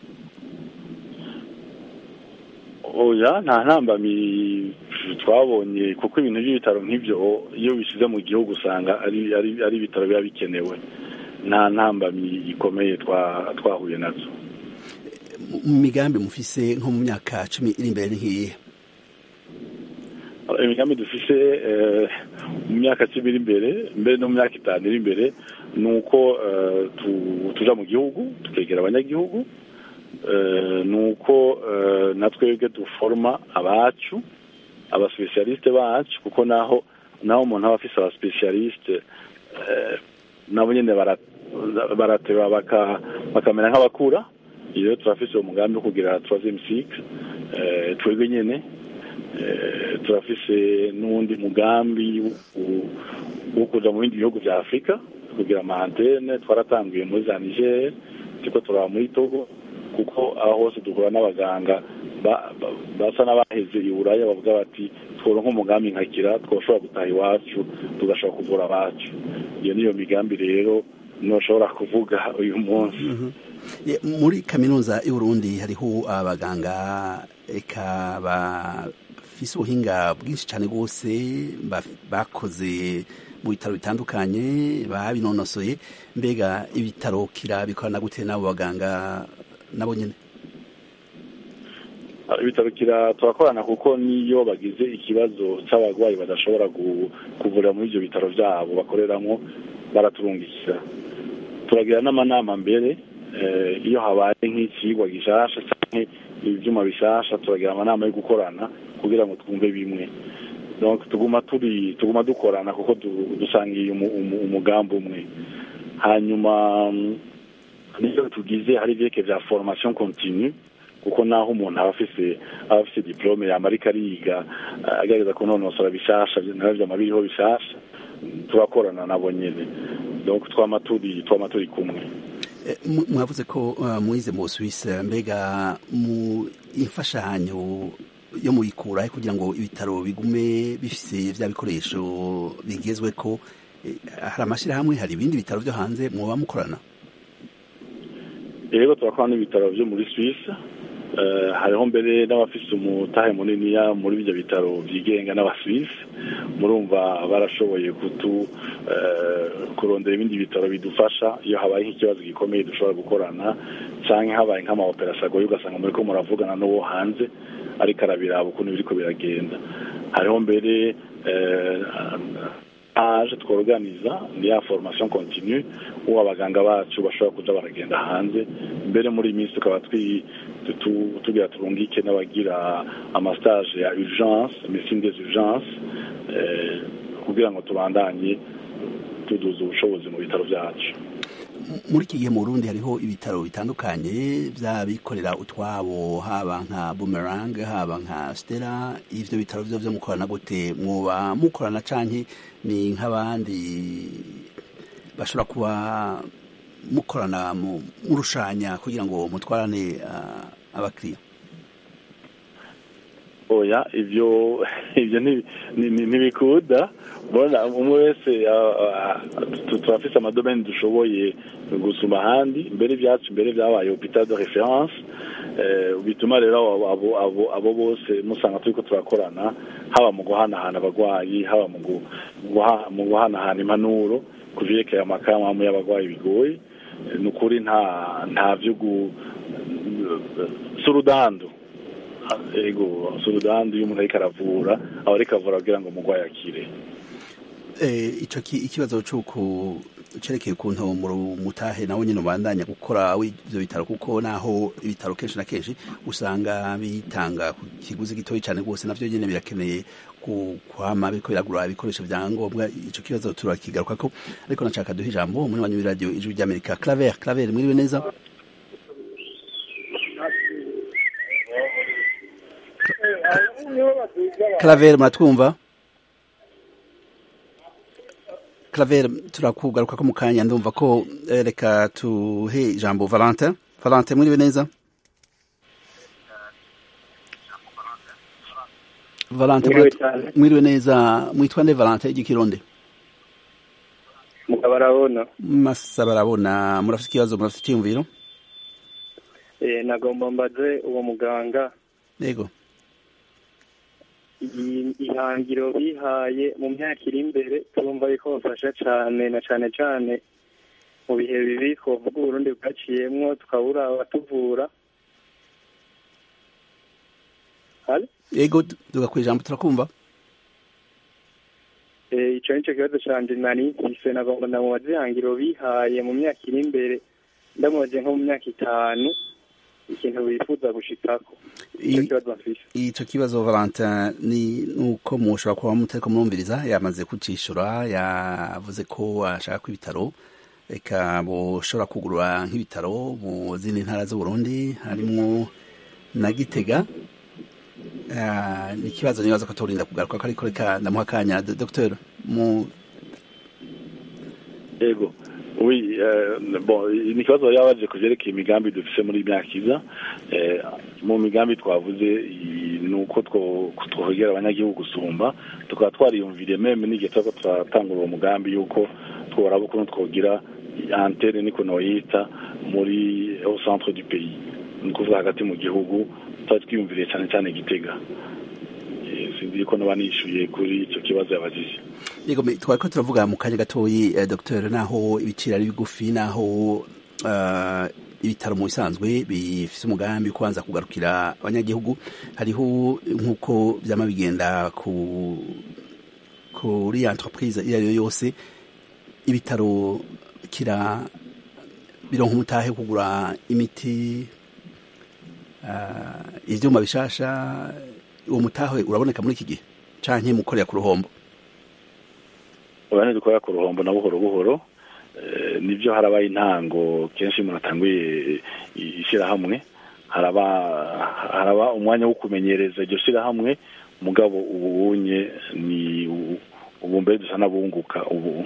oya nta ntambamyi twabonye kuko ibintu by'ibitaro nk'ibyo iyo bishyize mu gihugu usanga ari ari ibitaro biba bikenewe nta ntambamyi ikomeye twahuye nazo mu migambi mufise nko mu myaka cumi iri imbere nk'iyihe imigambi dufise mu myaka cumi iri imbere mbere no mu myaka itanu iri imbere ni uko tuja mu gihugu tukegera abanyagihugu ni uko na twebwe duforoma abacu abasipesiyalisite bacu kuko naho naho umuntu aba afise abasipesiyalisite nabo nyine barateba bakamera nk'abakura iyo turafise umugambi wo kugira troisième cycle twebwe nyene turafise n'uwundi mugambi wo kuja mu bindi bihugu vya afurika kugira amantene twaratanguye muri za niger turiko turaba muri togo kuko aho hose duhura n'abaganga basa n'abaheze i buraya bavuga bati tworonka umugambi nkakira twoshobora gutaha iwacu tugashobora kuvura abacu iyo niyo migambi rero ntushobora kuvuga uyu munsi muri kaminuza y'uburundi hariho abaganga eka bafise ubuhinga bwinshi cyane rwose bakoze mu bitaro bitandukanye babinonosoye mbega ibitaro kira bikorana gute n'abo baganga nabo nyine ibitaro kira turakorana kuko niyo bagize ikibazo cy'abarwayi badashobora kuvurira muri ibyo bitaro byabo bakoreramo baraturungikira turagira n'amanama mbere iyo habaye nk'ikigwa gishasha cyangwa ibyuma bishasha turagira amanama yo gukorana kugira ngo twumve bimwe tuguma turi tuguma dukorana kuko dusangiye umugambi umwe hanyuma niyo tugize hari ibyeke bya formation continue kuko naho umuntu aba afise aba afise diplome yamarika ariga agerageza kunonosora bishasha navyo amabiriho bishasha turakorana nabo nyene donc twama turi twama turi kumwe mwavuze ko mwize mu Suisse mbega mu imfashanyo yo muyikura kugira ngo ibitaro bigume bifise vya bikoresho bigezwe ko hari amashyirahamwe hari ibindi bitaro byo hanze muba mukorana rero turakorana n'ibitaro byo muri Suisse hariho mbere n'abafise umutahe muniniya muri ibyo bitaro byigenga n'abaswisi murumva barashoboye kutu kurondera ibindi bitaro bidufasha iyo habaye nk'ikibazo gikomeye dushobora gukorana cyangwa habaye nk'amaoperasiyo agoye ugasanga muri ko muravugana n'uwo hanze ariko arabiraba ukuntu biriko biragenda hariho mbere aje tworganiza ni ya formation continue uwo abaganga bacu bashobora kuja baragenda hanze mbere muri iyi minsi tukaba tugira turungike n'abagira amastage ya urgence médecine des urgences kugira ngo tubandanye tuduza ubushobozi mu bitaro byacu muri iki gihe mu Burundi hariho ibitaro bitandukanye by'abikorera utwabo haba nka Boomerang haba nka Stella ivyo bitaro vyo vyo mukorana gute mwoba mukorana canke ni nk'abandi bashobora kuba mukorana murushanya kugira ngo mutwarane uh, abakiriya oya ivyo ivyo ntibikuda bona umwe wese turafise amadomeni dushoboye gusuma ahandi mbere ibyacu mbere byabaye hopital de reference bituma rero abo bose musanga turiko turakorana haba mu guhanahana abagwayi haba mu guhanahana impanuro ku vyerekeye amakaramu y'abagwayi bigoye ni ukuri nta nta vyo surudando ego surudando iyo umuntu ariko aravura aba ariko avura kugira ngo umugwayi akire ico ikibazo c'uku cerekeye ukuntu mutahe nawe nyine ubandanya gukora ivyo bitaro kuko naho ibitaro kenshi na kenshi usanga bitanga ku kiguzi gitoyi cane rwose navyo nyene birakeneye kwama biriko biragura ibikoresho vya ngombwa ico kibazo turakigarukako ariko nashaka duha ijambo muri wanyu radio ijwi ry'amerika claver claver mwiriwe neza claver muratwumva claver turakugaruka ko mu kanya ndumva ko reka tuhe ijambo valentin valentin mwiriwe neza valentin mwiriwe neza mwitwa nde valentin igikironde mugabo arabona masa barabona murafite ikibazo murafite icyiyumviro eh nagomba mbaze uwo muganga yego ihangiro bihaye mu myaka iri imbere turumva yuko bafasha cyane na cyane cyane mu bihe bibi twavuga uburundi bwaciyemwo tukabura abatuvura yego tugakora ijambo turakumva icyo ni cyo kibazo cyanjye nari mfise nagomba ndamubaza ihangiro bihaye mu myaka iri imbere ndamubaze nko mu myaka itanu ikintu wifuza gushikako icyo kibazo mfise ico kibazo Valentin ni nuko mushobora kuba mutariko murumviriza yamaze kucishura yavuze ko ashaka ko ibitaro reka boshobora kugurura nk'ibitaro mu zindi ntara z'uburundi harimwo na gitega ni ikibazo nibaza ko turinda kugaruka ariko reka ndamuha akanya dr mu yego oui bon ni ikibazo yabaje ku vyerekeye imigambi dufise muri myaka iza mu migambi twavuze ni uko twohegera abanyagihugu gusumba tukaba twariyumviriye meme n'igihe turiko turatangura uwo mugambi yuko tworaba ukuntu twogira antene niko noyita muri au centre du pays ni ukuvuga hagati mu gihugu twari twiyumviriye cyane cyane gitega sinzi ko naba nishyuye kuri icyo kibazo yabajije yego twari ko turavuga mu kanya gatoyi dr naho ibiciro ari bigufi naho ibitaro mu bisanzwe bifite umugambi kubanza kugarukira abanyagihugu hariho nk'uko byama bigenda ku kuri entreprise iyo ari yo yose ibitaro kira bironka umutahe kugura imiti ivyuma bishasha uwo mutahe uraboneka muri iki gihe canke mukorera ku ruhombo urabona dukorera ku ruhombo na buhoro buhoro nibyo haraba intango kenshi umuntu atanguye ishyirahamwe haraba haraba umwanya wo kumenyereza iryo shyirahamwe mugabo ubu unye ni ubu mbere dusa n'abunguka ubu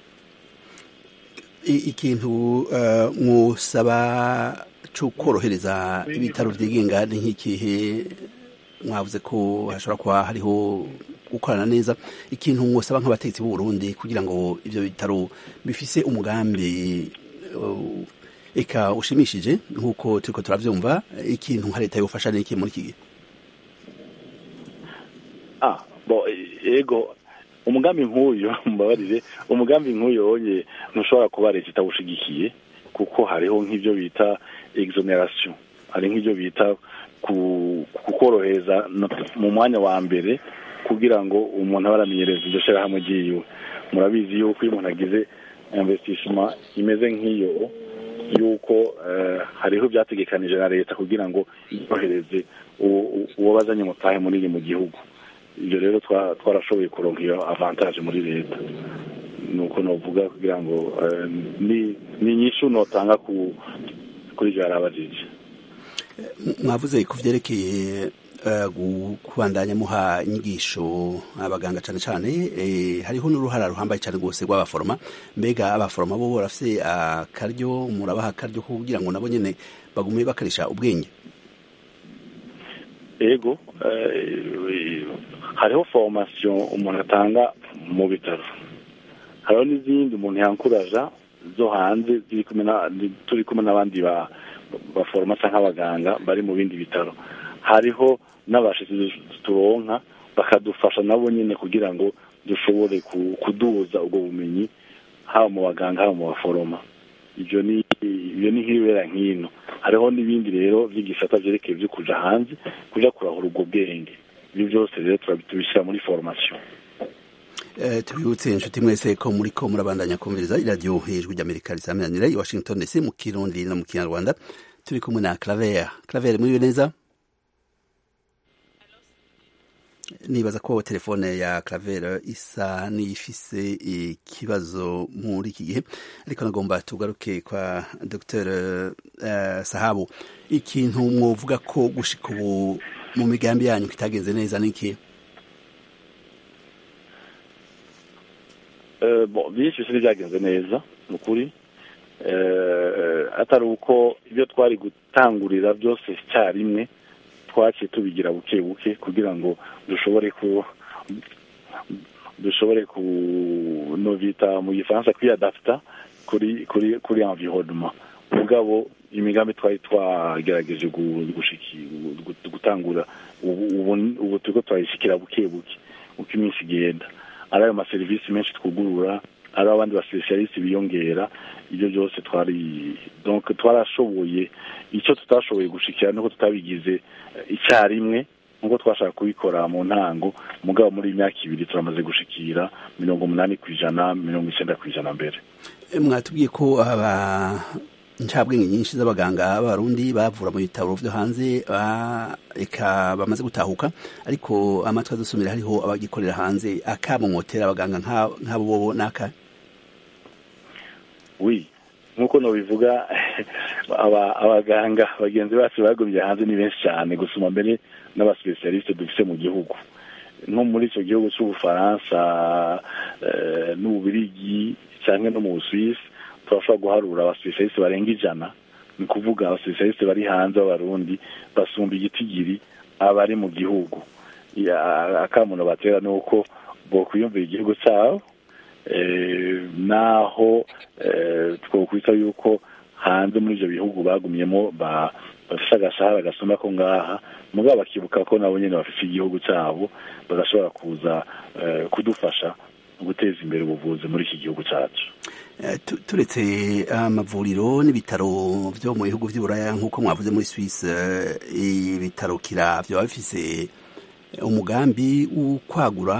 ikintu mwusaba cyo korohereza ibitaro byigenga ni nk'ikihe mwavuze ko hashobora kuba hariho gukorana neza ikintu mwosaba nk'abategetsi b'u Burundi kugira ngo ivyo bitaro bifise umugambi eka ushimishije nk'uko turiko turavyumva ikintu nka leta yofasha n'iki muri iki gihe ah bo ego umugambi nk'uyu mbabarire umugambi nk'uyu wonye ntushobora kuba leta itawushigikiye kuko hariho nk'ibyo bita exoneration hari nk'ibyo bita kukorohereza mu mwanya wa mbere kugira ngo umuntu abe aramenyereza iryo shyirahamwe ryiwe murabizi yuko iyo umuntu agize investissement imeze nk'iyo yuko hariho ibyategekanije na leta kugira ngo yohereze uwo bazanye mutahe munini mu gihugu ibyo rero twarashoboye kuronka iyo avantaje muri leta nuko novuga kugira ngo ni inyishu notanga kuri ibyo yarabajije mwavuze ku byerekeye kubandanya muha inyigisho abaganga cyane cyane hariho n'uruhara ruhambaye cyane rwose rw'abaforoma mbega abaforoma bo barafite akaryo murabaha akaryo kugira ngo nabo nyine bagume bakarisha ubwenge ego hariho formasiyo umuntu atanga mu bitaro hariho n'izindi umuntu yankuraja zo hanze turi kumwe n'abandi baforoma cyangwa abaganga bari mu bindi bitaro hariho n'abashitsi turonka bakadufasha nabo nyine kugira ngo dushobore kuduza ubwo bumenyi haba mu baganga haba mu baforoma ibyo ni ibyo ni nk'ibibera nk'ino hariho n'ibindi rero by'igisata byerekeye byo kuja hanze kuja kurahura ubwo bwenge ibyo byose rero tubishyira muri formation tubibutse inshuti mwese ko muri ko murabandanya kumviriza iradiyo hejuru ry'amerika risaminanira i washington dc mu kirundi no mu kinyarwanda turi kumwe na claver claver muriwe neza nibaza ko telefone ya Claver isa n'ifise ikibazo muri iki gihe ariko nagomba tugaruke kwa Dr uh, Sahabu ikintu mwovuga ko gushika ubu mu migambi yanyu kitagenze neza niki uh, bon byinshi bisi byagenze neza ni ukuri uh, atari uko ibyo twari gutangurira byose icyarimwe twaciye tubigira buke buke kugira ngo dushobore ku dushobore ku no bita mu gifaransa kwiyadapta kuri kuri kuri environnement mugabo imigambi twari twagerageje gutangura ubu turiko turayishikira buke buke uko iminsi igenda ari ayo maserivisi menshi twugurura ari abandi baspesialiste biyongera ibyo byose twari donc twarashoboye icyo tutashoboye gushikira nuko tutabigize icyarimwe nkuko twashaka kubikora mu ntango mugabo muri imyaka ibiri turamaze gushikira mirongo umunani ku ijana mirongo icyenda ku ijana mbere mwatubwiye ko aba ncabwenge nyinshi z'abaganga b'abarundi bavura mu bitaro byo hanze eka bamaze gutahuka ariko amatwi adusumira hariho abagikorera hanze akamomotera abaganga nk'abo bobo n'aka wi nk'uko nabivuga abaganga bagenzi bacu bagumye hanze ni benshi cyane gusuma mbere n'abasipesialiste dufite mu gihugu nko muri icyo gihugu cy'ubufaransa n'ububirigi cyangwa no mu busuwisi turashobora guharura abasipesialiste barenga ijana ni ukuvuga abasipesialiste bari hanze b'abarundi basumba igitigiri abari mu gihugu akamuno batera ni uko bokwiyumvira igihugu cyabo naho twakwita yuko hanze muri ibyo bihugu bagumyemo bafite agashahara gasumba ko ngaha mugabo bakibuka ko nabo nyine bafite igihugu cyabo bagashobora kuza kudufasha guteza imbere ubuvuzi muri iki gihugu cyacu turetse amavuriro n'ibitaro byo mu bihugu by'uburaya nk'uko mwavuze muri Suisse ibitaro kira byaba bifise umugambi wo kwagura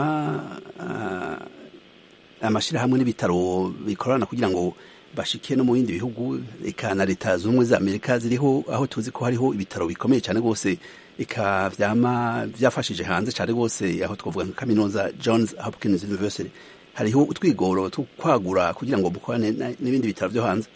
amashyirahamwe n'ibitaro bikorana kugira ngo bashike no mu bindi bihugu eka na leta zunze ubumwe za amerika ziriho aho tuzi ko hariho ibitaro bikomeye cyane rwose eka vyama vyafashije hanze cyane rwose aho twavuga nka kaminuza johns hopkins university hariho utwigoro two kwagura kugira ngo mukorane n'ibindi bitaro byo hanze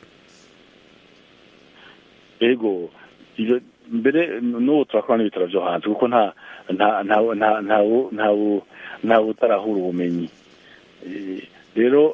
ego ivyo mbere n'ubu turakora n'ibitaro byo hanze kuko nta nta nta nta nta nta utarahura ubumenyi rero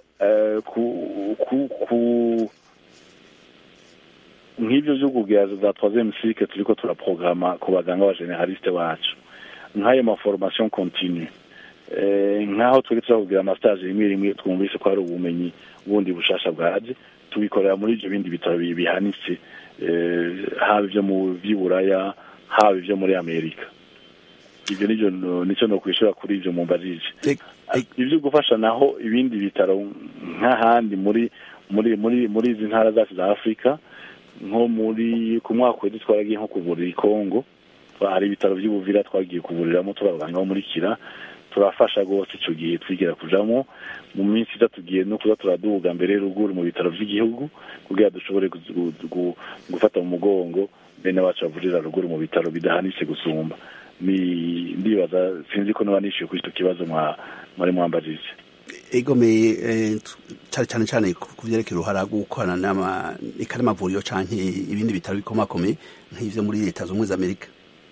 nk'ibyo byo kubwira za troisième cycle turiko turaprograma ku baganga b'abageneraliste bacu nk'ayo maformation continue nk'aho turi turakubwira amastage rimwe rimwe twumvise ko hari ubumenyi bundi bushasha bwaje tubikorera muri ibyo bindi bitaro bihanitse haba ibyo mu by'iburaya haba ibyo muri amerika ibyo nivyo nicyo no kwishura kuri ibyo mumbajije ibyo gufasha naho ibindi bitaro nk'ahandi muri muri muri muri izi ntara zacu za afurika nko muri ku mwaka wese twaragiye nko kuvurira i kongo hari ibitaro by'ubuvira twagiye kuvuriramo turi abaganga bo muri kira turafasha rwose icyo gihe twigira kujamo mu minsi iza tugiye no kuza turaduga mbere ruguru mu bitaro by'igihugu kugira dushobore gufata mu mugongo bene wacu bavurira ruguru mu bitaro bidahanitse gusumba ni ndibaza sinzi ko niba nishyuye kuri icyo kibazo mwari mwambajije egomeye cyane cyane cyane ku byerekeye uruhara rwo gukorana n'amavuriro cyangwa ibindi bitaro bikomakomeye nk'ibyo muri leta zunze ubumwe za amerika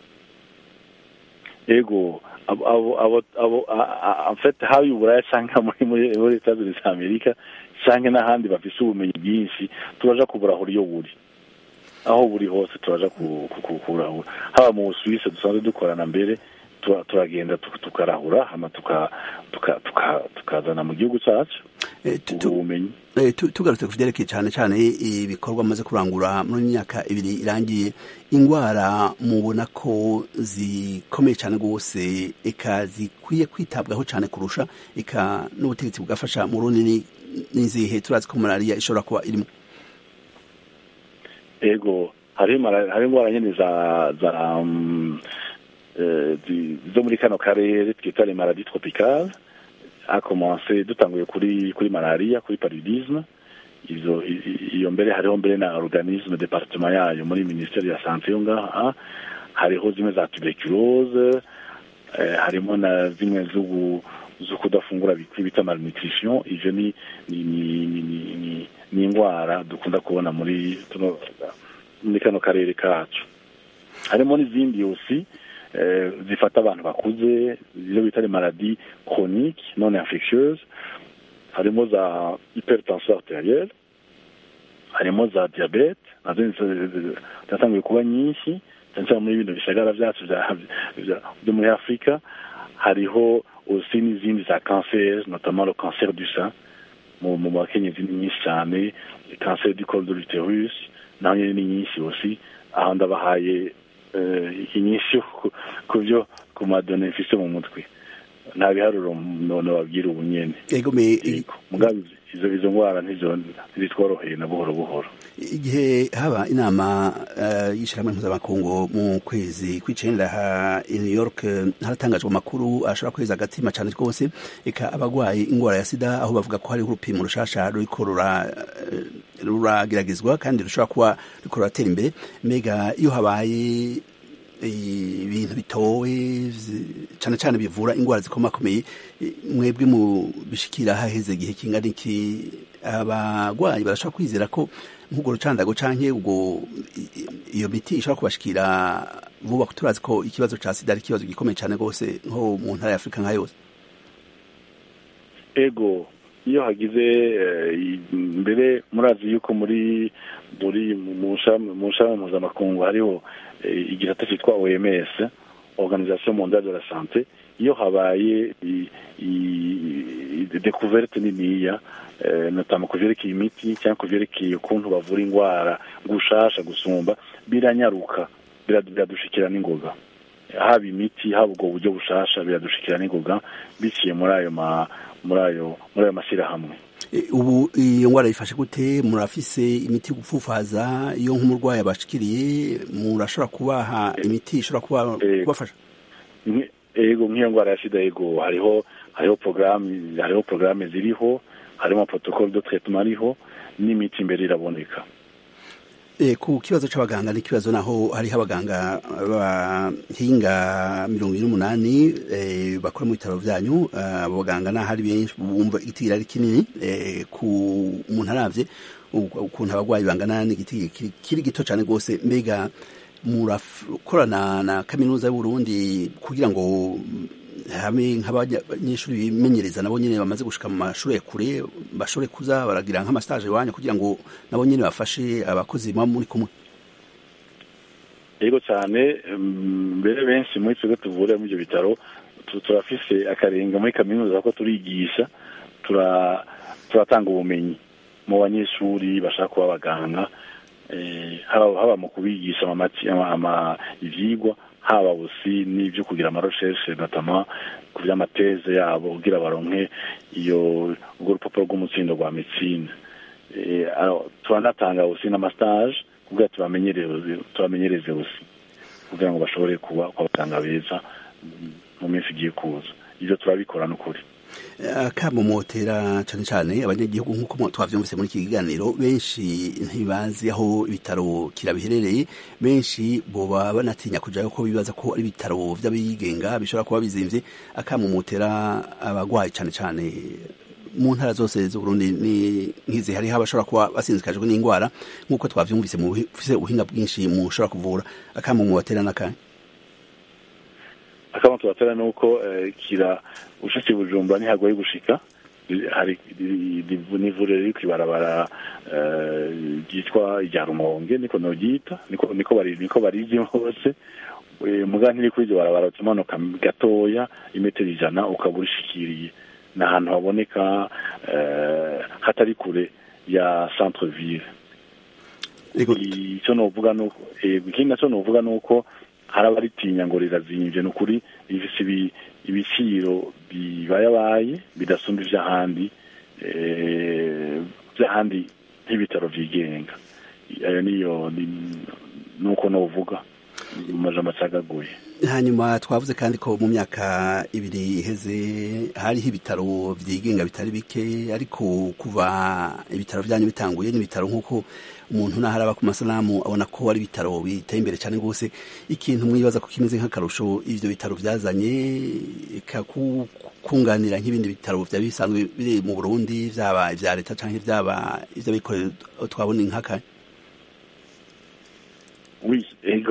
ego afite haba uburaya cyangwa muri leta zunze za amerika cyangwa n'ahandi bafite ubumenyi bwinshi turaja kuburahura iyo buri aho buri hose turaja kuburahura haba mu busuwisi dusanzwe dukorana mbere turagenda tukarahura hama tukazana mu gihugu cyacu ubumenyi tugarutse ku byerekeye cyane cyane ibikorwa amaze kurangura muri myaka ibiri irangiye indwara mubona ko zikomeye cyane rwose eka zikwiye kwitabwaho cyane kurusha eka n'ubutegetsi bugafasha mu runini n'izihe turazi ko malariya ishobora kuba irimo ego hari indwara nyine za za zo muri kano karere twita les maladies tropicales a commencé dutanguye kuri kuri malaria kuri paludisme izo iyo mbere hariho mbere na organisme departement yayo muri ministeri ya sante yo ngaha hariho zimwe za tuberculose harimo na zimwe zo kudafungura bita malnutrition ivyo ni ni ni ni ni indwara dukunda kubona muri tuno muri kano karere kacu harimo n'izindi yosi zifata abantu bakuze izo bita les maladies chroniques non infectieuses harimo za hypertension arterielle harimo za diabete nazo zatanguye kuba nyinshi cyane cyane muri bino bishagara byacu byo muri afurika hariho aussi n'izindi za cancer notamment le cancer du sein mu mu bakenyezi ni nyinshi cyane cancer du col de l'utérus naho nyine ni nyinshi aussi aho ndabahaye inyinshi ku byo ku madone mfise mu mutwe nta biharuro none wabwira ubu nyene mugabe izo izo ndwara ntizitworoheye na buhoro buhoro igihe haba inama y'ishyirahamwe mpuzamakungu mu kwezi kw'icenda ha i new york haratangajwe amakuru ashobora kweza agatima cyane rwose eka abagwaye indwara ya sida aho bavuga ko hariho urupimo rushasha ruriko rurageragezwa kandi rushobora kuba ruriko ruratera imbere mbega iyo habaye ibintu bitowe cyane cyane bivura indwara zikomakomeye mwebwe mu bishikira haheze igihe kingana iki abagwayi barashobora kwizera ko nk'ubwo rucandago canke ubwo iyo miti ishobora kubashikira vuba turazi ko ikibazo ca sida ari ikibazo gikomeye cyane rwose nko mu ntara ya afurika nka yose ego iyo hagize mbere murazi yuko muri muri mu nshami mpuzamakungu hariho igisata cyitwa oms organisation mondiale de la sante iyo habaye découverte niniya notama ku vyerekeye imiti cyangwa ku vyerekeye ukuntu bavura indwara gushasha gusumba biranyaruka biradushikira n'ingoga haba imiti haba ubwo buryo bushasha biradushikira n'ingoga biciye muri ayo muri ayo muri ayo mashyirahamwe ubu iyo ndwara yifashe gute murafise imiti yo gupfufaza iyo nk'umurwayi abashikiriye murashobora kubaha imiti ishobora kubafasha ego nk'iyo ndwara ya sida ego hariho hariho porogaramu hariho porogaramu ziriho harimo protocole de traitement ariho n'imiti imbere iraboneka ku kibazo cy'abaganga ni ikibazo naho hariho abaganga bahinga mirongo ine n'umunani bakora mu bitaro byanyu abo baganga naho ari benshi bumva igiti ari kinini ku umuntu arabye ukuntu abarwayi bangana n'igiti kiri gito cyane rwose mbega murakorana na kaminuza y'uburundi kugira ngo hamwe nk'abanyeshuri bimenyereza nabo nyine bamaze gushika mu mashuri ya kure bashobore kuza baragira nk'amastage iwanyu kugira ngo nabo nyine bafashe abakozi muba muri kumwe yego cyane mbere benshi muri twebwe tuvura muri ibyo bitaro turafise akarenga muri kaminuza ko turigisha turatanga ubumenyi mu banyeshuri bashaka kuba abaganga haba mu kubigisha ivyigwa haba busi n'ibyo kugira amarosheshe natama ku by'amateze yabo kugira baronke iyo urwo rupapuro rw'umutsindo rwa medicine turanatanga busi n'amastage kugira tubamenyereze busi kugira ngo bashobore kuba abaganga beza mu minsi igiye kuza ivyo turabikora n'ukuri akamumotera cyane cyane abanyagihugu nk'uko twavyumvise muri iki kiganiro benshi ntibazi aho ibitaro kira biherereye benshi boba banatinya kujayo ko bibaza ko ari ibitaro vy'abigenga bishobora kuba bizimvye akamumotera abagwayi cyane cyane mu ntara zose z'uburundi ni nkizi hariho abashobora kuba basinzikajwe n'indwara nk'uko twavyumvise mu bufise ubuhinga bwinshi mushobora kuvura akamumotera n'akanya akaba tubatera nuko kira ushitse bujumba ntihagoye gushika hari n'ivuriro riri kwibarabara ryitwa irya rumonge niko noryita niko niko bari niko barizi hose muga ntiri kuri iryo barabara umanuka gatoya imetero ijana ukaba urishikiriye ni ahantu haboneka hatari kure ya centre ville icyo novuga nuko ikindi naco novuga nuko hari abaritinya ngo rirazimvye ni ukuri rifise ibiciro bibayabaye bidasumba ivy'ahandi vy'ahandi nk'ibitaro vyigenga ayo niyo nuko novuga mu majambo acagaguye hanyuma twavuze kandi ko mu myaka ibiri iheze hariho ibitaro vyigenga bitari bike ariko kuva ibitaro vyanyu bitanguye n'ibitaro nk'uko umuntu naho araba ku masanamu abona ko ari ibitaro biteye imbere cyane rwose ikintu mwibaza ko kimeze nk'akarusho ivyo bitaro vyazanye kunganira nk'ibindi bitaro vyari bisanzwe biri mu burundi vyaba ivya leta canke vyaba ivy'abikorera twabona nk'aka oui ego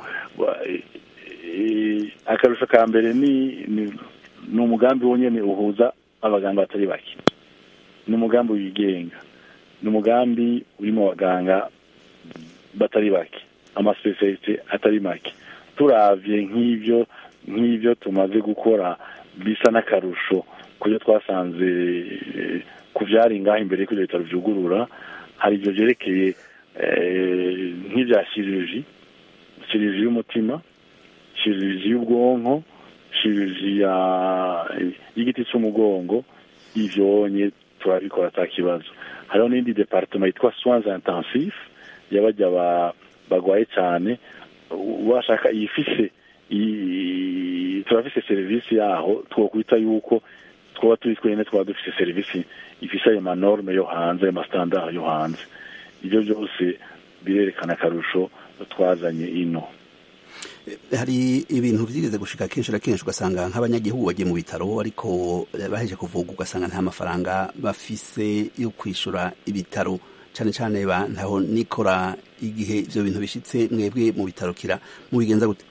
akarusho ka mbere ni ni umugambi wonyene uhuza abaganga batari bake ni umugambi wigenga ni umugambi urimo abaganga batari bake amasipesialite atari make turavye nk'ivyo nk'ivyo tumaze gukora bisa n'akarusho kubyo twasanze ku vyari ngaho imbere y'uko ivyo bitaro vyugurura hari ivyo vyerekeye nk'ivya chirurgie chirurgie y'umutima chirurgie y'ubwonko chirurgie y'igiti c'umugongo ivyonye turabikora ata kibazo hariho n'indi departement yitwa soins intensif y'abajya bagwaye cyane washaka iyifise turafise serivisi yaho twokwita yuko twaba turi twene twaba dufise serivisi ifise ayo manorme yo hanze ayo mastandard yo hanze ibyo byose birerekana akarusho twazanye ino hari ibintu byigeze gushika kenshi na kenshi ugasanga nk'abanyagihugu bagiye mu bitaro ariko baheje kuvugwa ugasanga nta mafaranga bafise yo kwishura ibitaro cyane cyane ntaho nikora igihe ibyo bintu bishitse mwebwe mu bitaro kira mubigenza gute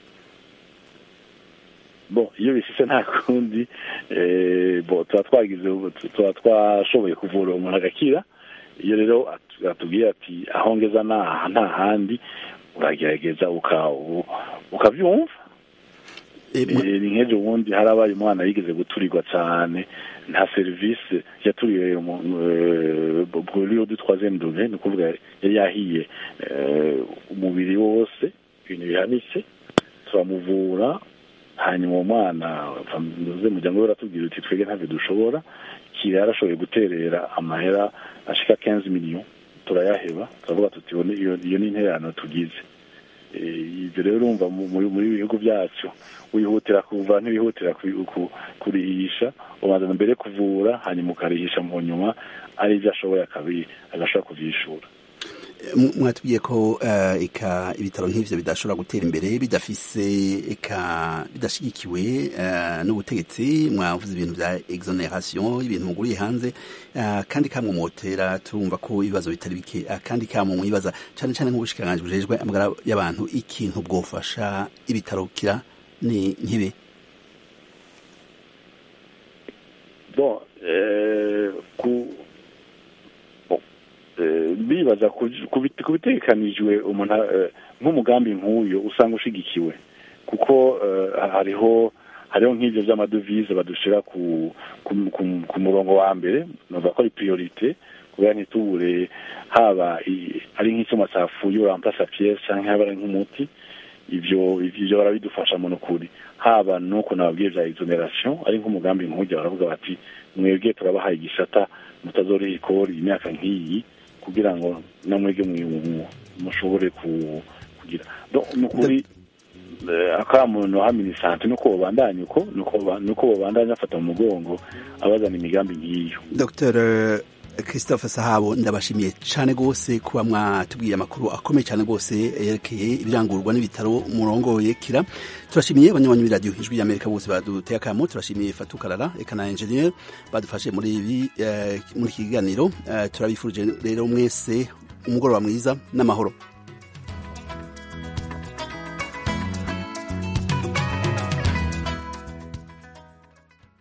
bo iyo bishitse nta kundi bo tuba twagize tuba twashoboye kuvura umuntu agakira iyo rero atubwiye ati aho ngeza nta handi uragerageza ukabyumva ni nk'ejo bundi harabaye umwana yigeze guturirwa cyane nta serivisi yaturiwe buriyo du troisième degré ni ukuvuga yari yahiye umubiri wose ibintu bihanitse turamuvura hanyuma uwo mwana nduze muryango we uratubwira uti twebwe ntabwo dushobora kira yarashoboye guterera amahera ashika 15 miliyoni turayaheba turavuga tuti iyo ni intererano tugize ibyo rero urumva muri bihugu byacu wihutira kuva ntibihutira kurihisha ubanza mbere kuvura hanyuma ukarihisha mu nyuma ari ibyo ashoboye agashobora kuvyishura mwatubwiye ko eka ibitaro nk'ivyo bidashobora gutera imbere bidafise eka bidashigikiwe n'ubutegetsi mwavuze ibintu vya exoneration ibintu muguriye hanze kandi kamwe motera turumva ko ibibazo bitari bike kandi kamwe mwibaza cane cane nk'ubushikiranganji bujejwe amagara y'abantu ikintu bwofasha ibitaro kira ni nkibe bon ku bibaza ku bitekanijwe umuntu nk'umugambi nk'uyu usanga ushigikiwe kuko hariho hariho nk'ibyo by'amadovize badushira ku ku murongo wa mbere numva ko ari priorite kubera ntitubure haba ari nk'icyuma cyafuye urampasa piyese cyangwa haba ari nk'umuti ibyo ibyo barabidufasha mu nukuri haba nuko nababwiye bya exoneration ari nk'umugambi nk'ujya baravuga bati mwebwe turabahaye igisata mutazoriha ikori imyaka nk'iyi kugira ngo namwege mushobore kugira nukuri akamuntu ha minisante nuko bobandanya uko nuko bobandanya afata mu mugongo abazana imigambi ngiyo dr christophe sahabo ndabashimiye cyane rwose kuba mwatubwiye amakuru akomeye cyane rwose yerekeye ibyangurwa n'ibitaro murongoye kira turashimiye abanywanyi b'iradiyo ijwi ry'amerika bose baduteye akamo turashimiye fatukarara eka na enjeniyeri badufashe muri ibi muri iki kiganiro turabifurije rero mwese umugoroba mwiza n'amahoro